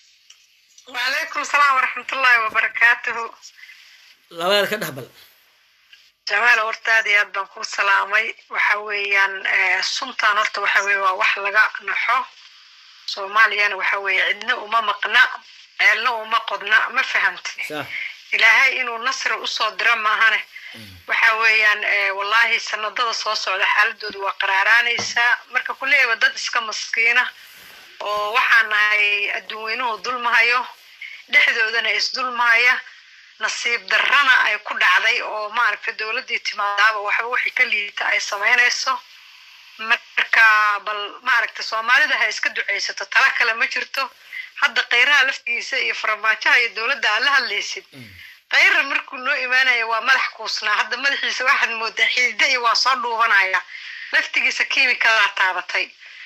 وعليكم السلام ورحمة الله وبركاته labaad ka dheh bal جمال ورتادي aad baan ku salaamay waxa weeyaan eh, suntan horta waxa weeye waa wax laga naxo soomaaliyana waxa weeye cidna uma maqna ceelna uma qodna ma fahamti sax ilaahay inuu nasri usoo diro maahane waxa weeyaan eh, wallaahi sanadada soo socda xaaladoodu waa qaraaraanaysaa marka kuleeyaba dad iska maskiina oo waxaan nahay adduunweynuhu dulmahayo dhexdoodana isdulmahaya nasiib darrana ay ku dhacday oo maaragta dowladdii timaadaaba waxba wixii ka liita ay samaynayso marka bal maaragta soomaalida ha iska ducaysato tala kale ma jirto hadda khayraha laftigiisa iyo farmaajaha iyo dowladda aad la hadlaysid khayra markuu noo imaanaya waa madax kuusnaa hadda madaxiisa waxaad moodaa xidida iyo waa soo dhuubanaya laftigiisa kiimikadaa taabatay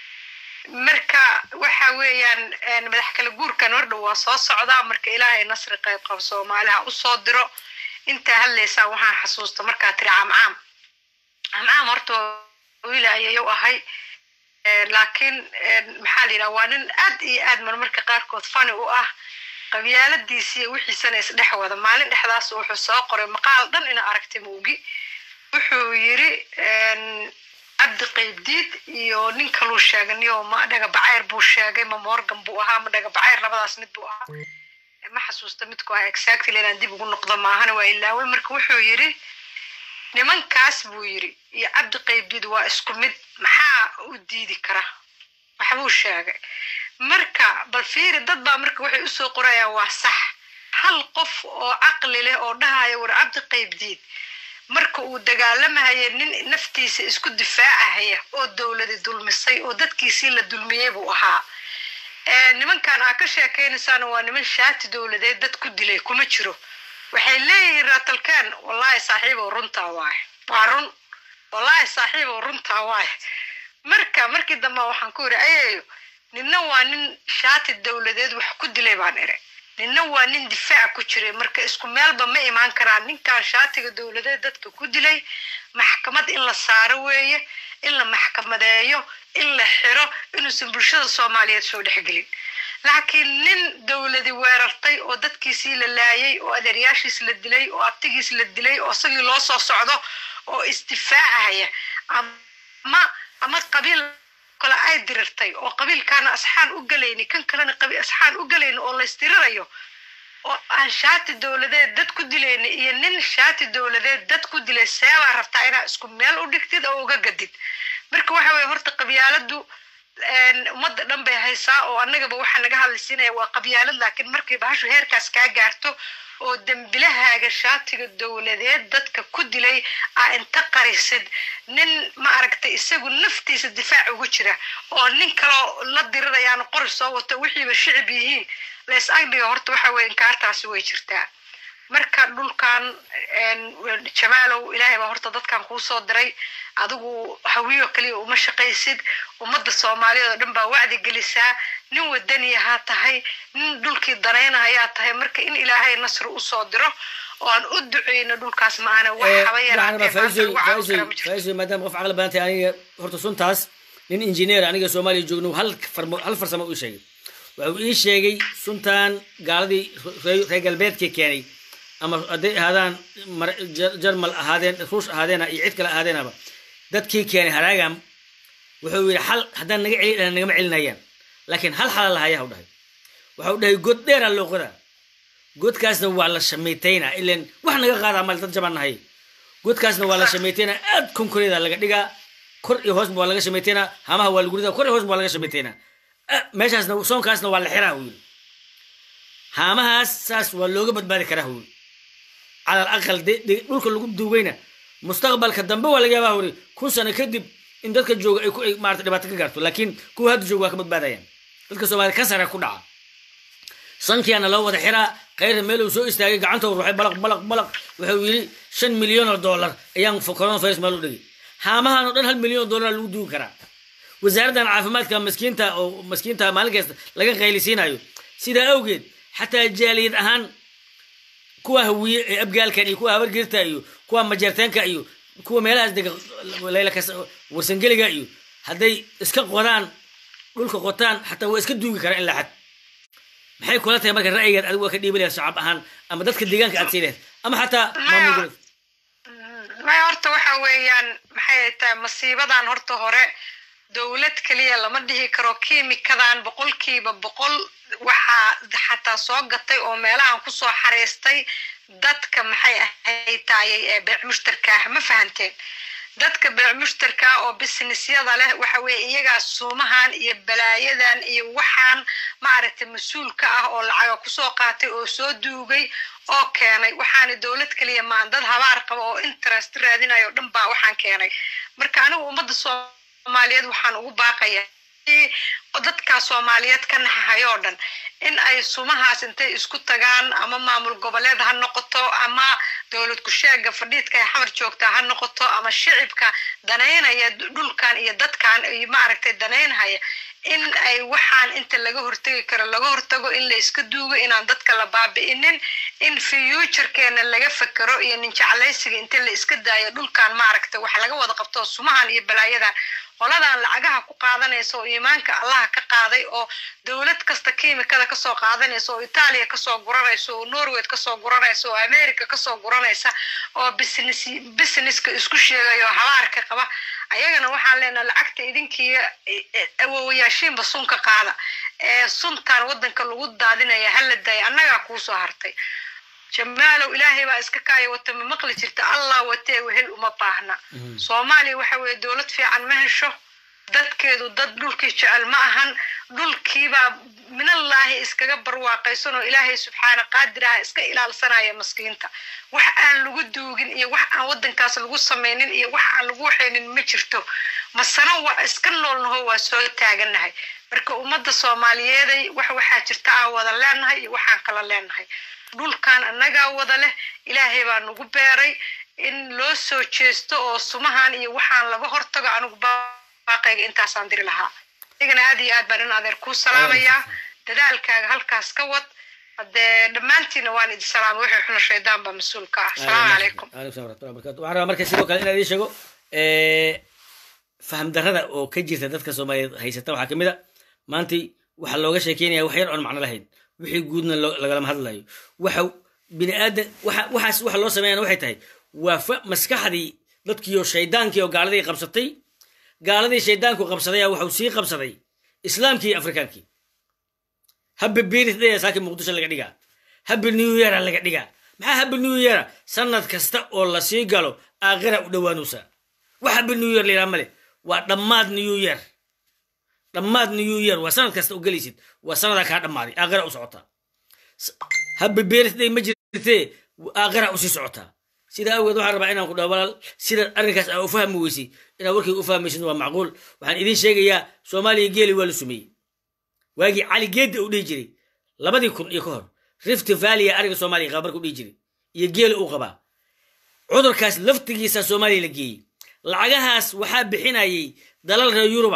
marka waxa weeyaan een, madax kala guurkan hordhow waa soo socdaa marka ilaahay nasri qayb qab soomaaliha usoo diro intaa hadlaysaan waxaan xasuusta markaa tiri camcaam camcaam horta wiila ayayu ahay Eh, laakiin eh, maxaa la yidhaha waa nin aad iyo aad marmarka qaarkood fani u ah qabyaaladiisiiyo wixiisana isdhex wada maalin dhexdaas wuxuu soo qoray maqaal dhan ina aragtay muugi wuxuu yiri een, cabdi qaybdiid iyo nin kaluu sheegay niyo ma dhagabacayr buu sheegay ma morgan buu ahaa ma dhagabacayr labadaas mid buu ahaa ma xasuusta midku ahaa exactly inaan dib ugu noqdo maahana waa ilaaway marka wuxuu yiri nimankaas buu yiri iyo cabdi qaybdiid waa isku mid maxaa u diidi kara waxbuu sheegay marka bal fiiri dad baa marka waxay usoo qorayaan waa sax hal qof oo caqli leh oo dhahaya war cabdi qaybdiid marka uu dagaalamahaya nin naftiisa isku difaacahaya oo dowladi dulmisay oo dadkiisii la dulmiyey buu ahaa Eh, nimankan aa ka sheekaynaysaan waa niman shaati dowladeed dad ku dilay kuma jiro waxay leeyihiin raatalkaan wallaahi saaxiibow runtaa waaye waa run wallaahi saaxiibow runtaa waaye marka markii dambe waxaan ku yidhi ayayo ninna waa nin shaati dowladeed wax ku dilay baan iri ninna waa nin difaac ku jiray marka isku meelba ma imaan karaan ninkan shaatiga dowladeed dadka ku dilay maxkamad in la saaro weeye in la maxkamadeeyo in la xiro inuusan bulshada soomaaliyeed soo dhexgelin laakiin nin dowladi weerartay oo dadkiisii la laayay oo adeeryaashiis la dilay oo abtigiis la dilay oo isagii loo soo socdo oo isdifaacahaya ama ama qabiil kale ay dirirtay oo qabiilkaana asxaan u galayni kan kalena qabiil asxaan u galayni oo la isdirirayo oo aan shaati dowladeed dad ku dilayni iyo nin shaati dowladeed dad ku dilay seebaa rabtaa inaa isku meel u dhigtid oo uga gadid marka waxa weye horta qabyaaladu een, ummadda dhan bay haysaa oo annagaba waxaa naga hadlaysiinaya waa qabyaalad laakiin markay bahashu heerkaas kaa gaarto oo dembilahaaga shaatiga dowladeed dadka ku dilay aa inta qarisid nin ma aragtay isagu naftiisa difaac ugu jira oo nin kaloo la dirirayaan qori soo wato wixiiba shicib yihiin lays agdhiga horta waxa weye inkaartaasi way jirtaa marka dhulkan jamaalow ilaahay baa horta dadkan kuu soo diray adigu hawiyo kaliya uma shaqaysid ummadda soomaaliyeed oo dhan baa wacdi gelisaa nin wadaniyahaa tahay nin dhulkii danaynahayaa tahay marka in ilaahay nasri usoo diro oo aan u duceyno dhulkaas maana wax haba yaraatee maadaama qof caqli badan tahay aniga horta suntaas nin injineer aniga soomaaliya joogno hal hal farsamo ii sheegay wuxuu ii sheegay suntan gaaladii reer galbeedkii keenay ama hadday ahaadaan jarmal ahaadeen ruush ahaadeena iyo cid kale ahaadeenaba dadkii keenay haraagam wuxuu yidhi xal haddaan naga celi dhana nagama celinayaan laakiin hal xala lahaya u dhahay waxau dhahay god dheeraa loo qodaa godkaasna waa la shamaytaynaa ilan wax naga qaadaa mal dad jabaan nahay godkaasna waa la shamaytaynaa aad konkoreeda laga dhigaa kor iyo hoosba waa laga shamaytaynaa hamaha waa lagu ridaa kor iyo hoosba waa laga shamaytaynaa meeshaasna soonkaasna waa la xiraa uu yidhi haamahaas saas waa looga badbaadi karaa uu yidhi calal aqal dhulka lagu duugayna mustaqbalka dambe waa laga yaabaa hori kun sano kadib in dadka jooga ay maarata dhibaato ka gaarto laakiin kuwa hadda jooga waa ka badbaadayaan dadka soomaaliyed kansara ku dhaca sankiyaana loo wada xiraa khayra meeluu soo istaagay gacantoo ruuxay balaq balaq balaq wuxuu yidhi shan milyan oo dollar ayaan coronavirus meel u dhigay haamahan oo dhan hal milyan oo dollar lagu duugi karaa wasaaraddan caafimaadka maskiinta oo maskiinta maalin kasta laga qaylisiinayo sidaa awgeed xataa jaaliyad ahaan kuwa hawiye ee abgaalkan iyo kuwa habargirta iyo kuwa majeerteenka iyo kuwa meelahaas dega laylakas warsangeliga iyo hadday iska qodaan dhulka qotaan xataa waa iska duugi karaa in la xad maxay kula tahay marka ra'yigaad adigu waa ka dhiibi lahayd shacab ahaan ama dadka deegaanka aad sii lahayd ama xataa maamul goboleed maya horta waxa weeyaan maxay tahay masiibadan horta hore dowlad keliya lama dhihi karo kiimikadan boqolkiiba boqol waxaa xataa soo gatay oo meelahan kusoo xariistay dadka maxay ahayd taayay ee beec mushtarka ah ma fahanteen dadka beec mushtarka oo businessyada leh waxa weeye iyagaa suumahan iyo balaayadan iyo waxaan maaragtay mas-uulka ah oo lacaga kusoo qaatay oo soo duugay oo keenay waxaana dowlad keliya maan dad habaar qaba oo interest raadinayo o dhan baa waxaan keenay marka anigu ummadda soomaaliyeed waxaan ugu baaqaya dadkaa soomaaliyeed ka naxahayoo dhan in ay sumahaas intay isku tagaan ama maamul goboleed ha noqoto ama dowlad kusheega fadhiidka ay xamar joogtaa ha noqoto ama shicibka danaynaya dhulkan iyo dadkan iyo maaragtay danaynhaya in ay waxaan inta laga hortegi karo laga hortago in la iska duugo inaan dadka la baabi'inin in futurekeena laga fekero iyo ninjeclaysiga inta la iska daayo dhulkan maaragtay wax laga wada qabto sumahan iyo balaayadan qoladan lacagaha ku qaadanaysa oo iimaanka allaha ka qaaday oo dowlad kasta kiimikada kasoo qaadanaysa oo itaaliya kasoo guranaysa oo norway kasoo guranaysa oo america kasoo guranaysa oo business businesska isku sheegayo habaarka qaba ayagana waxaan leenaha lacagta idinkii awowayaashiinba sunka qaada ee suntan waddanka lagu daadinaya hala daaya annagaa kuusoo hartay jamaalow ilaahay baa iska kaaya wata ma maqli jirta allah watee wehel uma baahna soomaaliya waxa weeye dowlad fiican ma hesho dadkeedu dad dhulkii jecel ma ahan dhulkiibaa minallaahi iskaga barwaaqaysan oo ilaahay subxaana qaadir ah iska ilaalsanaya maskiinta wax aan lagu duugin iyo wax aan waddankaas lagu samaynin iyo wax aan lagu waxaynin ma jirto masana waa iska noolnaho waa soo taagannahay marka ummadda soomaaliyeeday wax waxaa jirta aan wada leenahay iyo waxaan kala leenahay dhulkan annagaa wada leh ilaahay baa nagu beeray in loo soo jeesto oo sumahan iyo waxaan laga hortago anigu baaqayga intaasaan diri lahaa adigana aad iyo aad baan in adeer kuu salaamayaa dadaalkaaga halkaas ka wad haddee dhammaantiina waan idin salaamay wixii xuna shaydaan baa mas-uul ka ah asalaamu calaykum alaykum salam waraxmatullahi barakatu waxaan rabaa marka sidoo kale inaan idiin sheego faham darrada oo ka jirta dadka soomaaliyeed haysata waxaa ka mid a maantii waxaa looga sheekeynaya wax yar oon macno lahayn wixii guudna lagalama hadlayo waxa bini aadan waxaas waxa loo sameeyana waxay tahay waa fa maskaxdii dadkiiyo shaydaankii oo gaaladii qabsatay gaaladii shaydaanku qabsaday waxau sii qabsaday islaamkii iyo afrikaankii habbi biirisdaya saaki muqdisho laga dhigaa habbi new yeara laga dhigaa maxaa habbi new yeara sanad kasta oo lasii galo aakhira u dhowaanusaa wax habbi new year layidhaha male waa dhammaad new year dhammaad new year waa sanad kasta u gelaysid waa sanadaa kaa dhammaaday aakhira u socotaa habbi birthday ma jirtee aakhira usii socotaa sidaa awgeed waxaan rabaa inaan ku dhaho walaal sida arrinkaas aa u fahmi weysay inaad warkayga u fahmaysid waa macquul waxaan idiin sheegayaa soomaaliya geeli waa la sumeeyey waagii cali geedda u dhihi jiray labadii kun iyo ka hor rift valley ariga soomaaliya qaba marka u dhihi jiray iyo geela uu qabaa cudurkaas laftigiisa soomaaliya la geeyey lacagahaas waxaa bixinayay dalal reer yuruba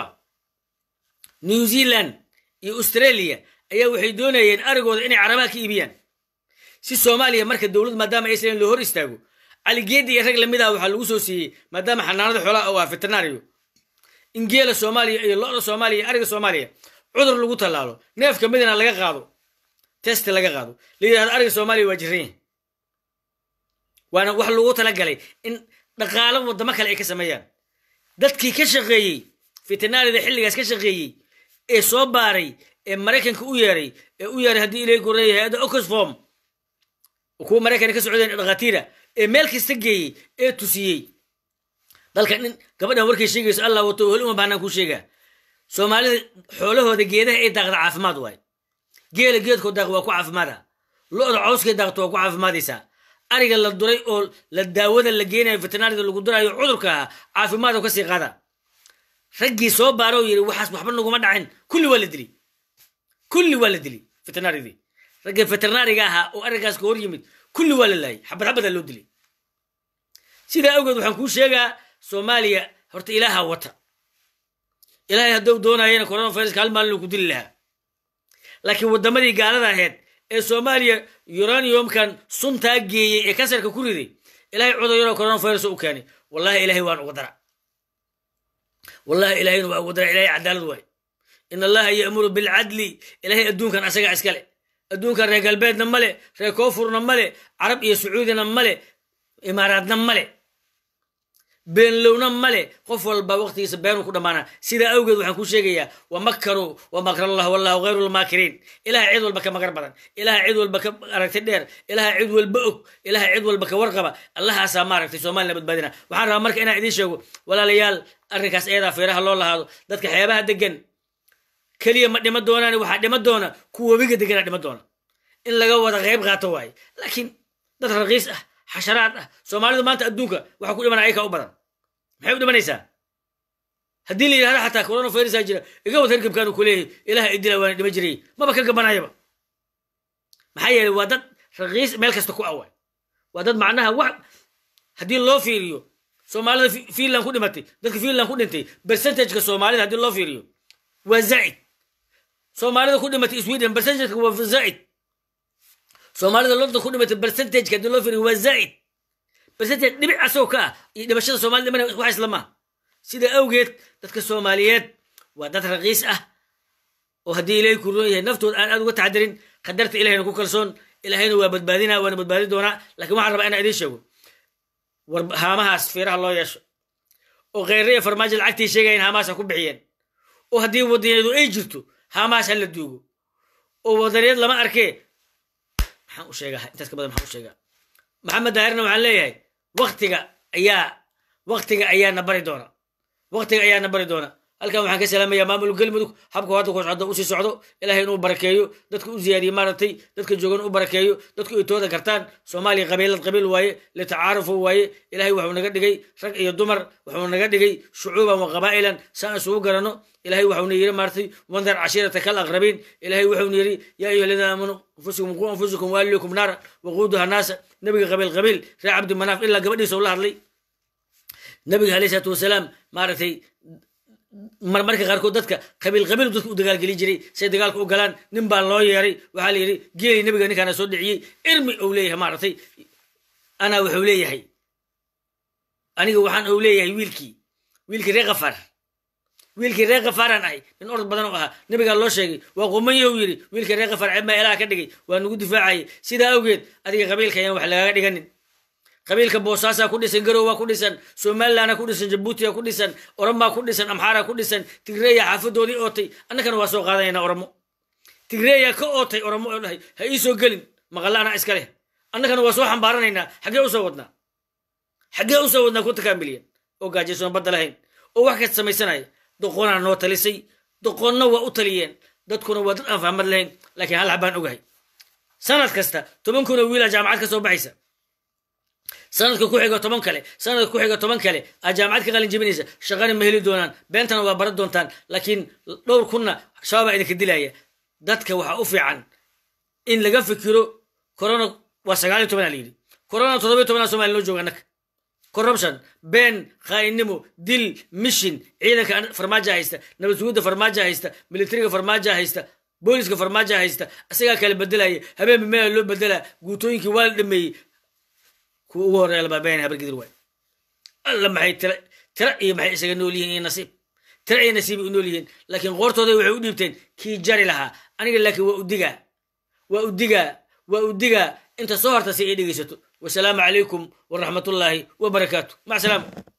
new zealand iyo australia ayaa waxay doonayeen arigooda inay carabaha ka iibiyaan si soomaaliya marka dowlad maadaama aysan loo hor istaago caligeedi iyo rag lamid ah waxaa lagu soo siiyey maadaama xanaanada xoolaha oo ah veterinario in geela soomaaliya iyo lo-da soomaaliya iyo ariga soomaaliya cudur lagu tallaalo neef ka midna laga qaado test laga qaado la yidhahdo ariga soomaaliya waa jiran yahay waana wax lagu talagalay in dhaqaalo wadamo kale ay ka sameeyaan dadkii ka shaqeeyey veterinarida xilligaas ka shaqeeyey ee soo baaray ee maraykanka u yeeray ee u yeeray haddii ilay goreeya hay-adda oxfom kuwa maraykan ka socdeen dhakhaatiira ee meel kasta geeyey ee tusiyey dalkan in gabadhan warkay sheegayso allah wato heli uma baanaan kuu sheegaa soomaalida xoolahooda geedaha ay daaqda caafimaad waay geela geedkoo daaq waa ku caafimaada lo-da cawskay daaqto waa ku caafimaadaysaa ariga la duray oo la daawada la geenayo veterinarida lagu durayo cudurka ahaa caafimaadoo kasii qaada raggii soo baaro yiri waxaas waxba naguma dhacin kulli waa la dili kulli waa la dili veterinaridii raggii veterinariga ahaa oo arigaas ka hor yimid kulli waa la laayay xabad xabadaa loo dilay sidaa awgeed waxaan kuu sheegaa soomaaliya horta ilaaha wata ilaahay hadduu doonayana coronaviruska hal maalin ku dili lahaa laakiin waddamadii gaalada ahayd ee soomaaliya uraniumkan suntaa geeyey ee kansarka ku riday ilahay cudur yaroo coronavirus u keenay wallahi ilahay waan uga dara wallahi ilahayna waa uga dara ilahay cadaalad waay in allaha ya'muru bilcadli ilahay adduunkan asaga iskale adduunkan reer galbeedna male reer koonfurna male carab iyo sacuudina male imaaraadna male beenlowna male qof walba waqtigiisa beenuu ku dhammaana sidaa awgeed waxaan kuu sheegayaa wa makaruu wa makrallah wallahu khayru lmaakiriin ilaha cid walba ka magar badan ilaha cid walba ka aragti dheer ilaha cid walba og ilaha cid walba ka warqaba allahaasaa maaragtay soomaliya badbaadina waxaan rabaa marka inaan idiin sheego walaalayaal arrinkaas eedaa feeraha loo lahaado dadka xeebaha degan keliya ma dhima doonaan waxaa dhima doona kuwa webiga deganaa dhima doona in laga wada qayb qaato waaye laakiin dad raqiis ah xasharaad ah soomaalidu maanta adduunka waxa ku dhimana ayaka u badan maxay u dhimanaysaa haddii la yidhahdo xataa coronavirusa jira iga wad hergebkaanu ku leeyahay ilaha idila waana dhima jiray maba ka gabanayaba maxaa yeelay waa dad raqiis meel kasta ku awa waa dad macnaha wax haddii loo fiiriyo soomaalida finland ku dhimatay dadka finland ku dhintay percentageka soomaalida haddii loo fiiriyo waa zaa'id soomaalida ku dhimatay sweden percentageka waa zaa'id soomaalida london ku dhimatay percentageka haddii loo fiiriyo waa zaa'id percentage dhibic asagoo ka ah iyo dhimashada soomaalida dhimana wax isla maaha sida awgeed dadka soomaaliyeed waa dad raqiis ah oo haddii ilaahay ku roon yahay naftooda aan aad uga taxadirin qadarta ilahayna ku kalsoon ilahayna waa badbaadinaa waana badbaadi doonaa lakiin waxaan rabaa inaan idiin sheego war haamahaas fiiraha loo yeesho oo kheyre iyo farmaajo lacagtii sheegayan haamahaas ha ku bixiyeen oo haddii wadaneedu ay jirto haamahaas ha la duugo oo wadaneed lama arkee maxaan u sheegaa intaas ka badan maxaan u sheegaa maxamed daahirna waxaan leeyahay waktiga ayaa waktiga ayaana bari doona waktiga ayaana bari doona halkan waxaan ka salaamayaa maamul galmudug habka hadda ku socdo usii socdo ilahay inuu barakeeyo dadka u ziyaadiye maaragtay dadka joogan u barakeeyo dadku ay tooda kartaan soomaaliya qabiilad qabiil waaye litacaarufu waaye ilahay waxuu naga dhigay rag iyo dumar wuxuu naga dhigay shucuuban wa qabaa'ilan saan isugu garanno ilahay waxuuna yiri maaragtay wandar cashiirata kal aqrabiin ilahay wuxuuna yiri yaa ayuha aladiina aamanuu anfusikum quu anfusikum waalikum naara waquuduha naasa nabiga qabiil qabiil reer cabdi manaaf ilaa gabadhiisa ula hadlay nabiga alayhi salaatu wasalaam maaragtay marmarka qaarkood dadka qabiil qabiil dadka u dagaalgelin jiray say dagaalka u galaan nin baa loo yeeray waxaa la yidhi geeli nabiga ninkaana soo dhiciyey irmi ou leeyahay maaragtay anaa wuxuu leeyahay aniga waxaan ou leeyahay wiilkii wiilkii reer kafaar wiilkii reer kafaaraan ahay nin orod badan oo ahaa nabigaa loo sheegay waa qumanyahu yidhi wiilkii reer kafaar ceebmaa ilaha ka dhigay waa nagu difaacayay sidaa awgeed adiga qabiilka ayaan wax lagaaga dhiganin qabiilka boosaasaa ku dhisan garowaa ku dhisan somalilandaa ku dhisan jabuutiya ku dhisan oromaa ku dhisan amxaaraa ku dhisan tigreeya xaafadoodii ootay annakana waa soo qaadanayna oromo tigreeya ka ootay oromo oo dhahay ha ii soo gelin maqalla anaa iska leh annakana waa soo xambaaranaynaa xaggee usoo wadnaa xaggee usoo wadnaa ku takaamiliyan oo gaajaysoon badda lahayn oo wax kasta samaysanaya doqonaa noo talisay doqonna waa u taliyeen dadkuna waa dad aan fahmad lahayn laakiin hal habaan ogahay sanad kasta toban kun oo wiilaa jaamacad ka soo baxaysa sanadka ku xiga toban kale sanadka ku xiga toban kale aa jaamacad ka qalin jebinaysa shaqana ma heli doonaan beentana waa baran doontaan laakiin dhowr kunna shabaabaa idinka dilaya dadka waxaa u fiican in laga fikiro corona waa sagaal iyo tobanaa la yidhi corona toddobiyo tobanaa somalia noo jooga annaga corruption been khaainnimo dil mishin ciidanka farmaaja haysta nabad sugidda farmaaja haysta militariga farmaaja haysta booliska farmaaja haysta isagaa kala bedelaya habeenba meela loo bedelaa guutooyinkii waa la dhameeyey kuwa ugu horreeya labaa been habargidir waay alla maxay tira tira iyo maxay isaga nool yihiin iyo nasiib tira iyo nasiib u nool yihiin laakiin qoortooda waxay u dhiibteen kii jari lahaa aniga laakiin waa u digaa waa u digaa waa u digaa inta soo horta si ay dhegaysato wasalaamu calaykum waraxmatullaahi wabarakaatu mac salaama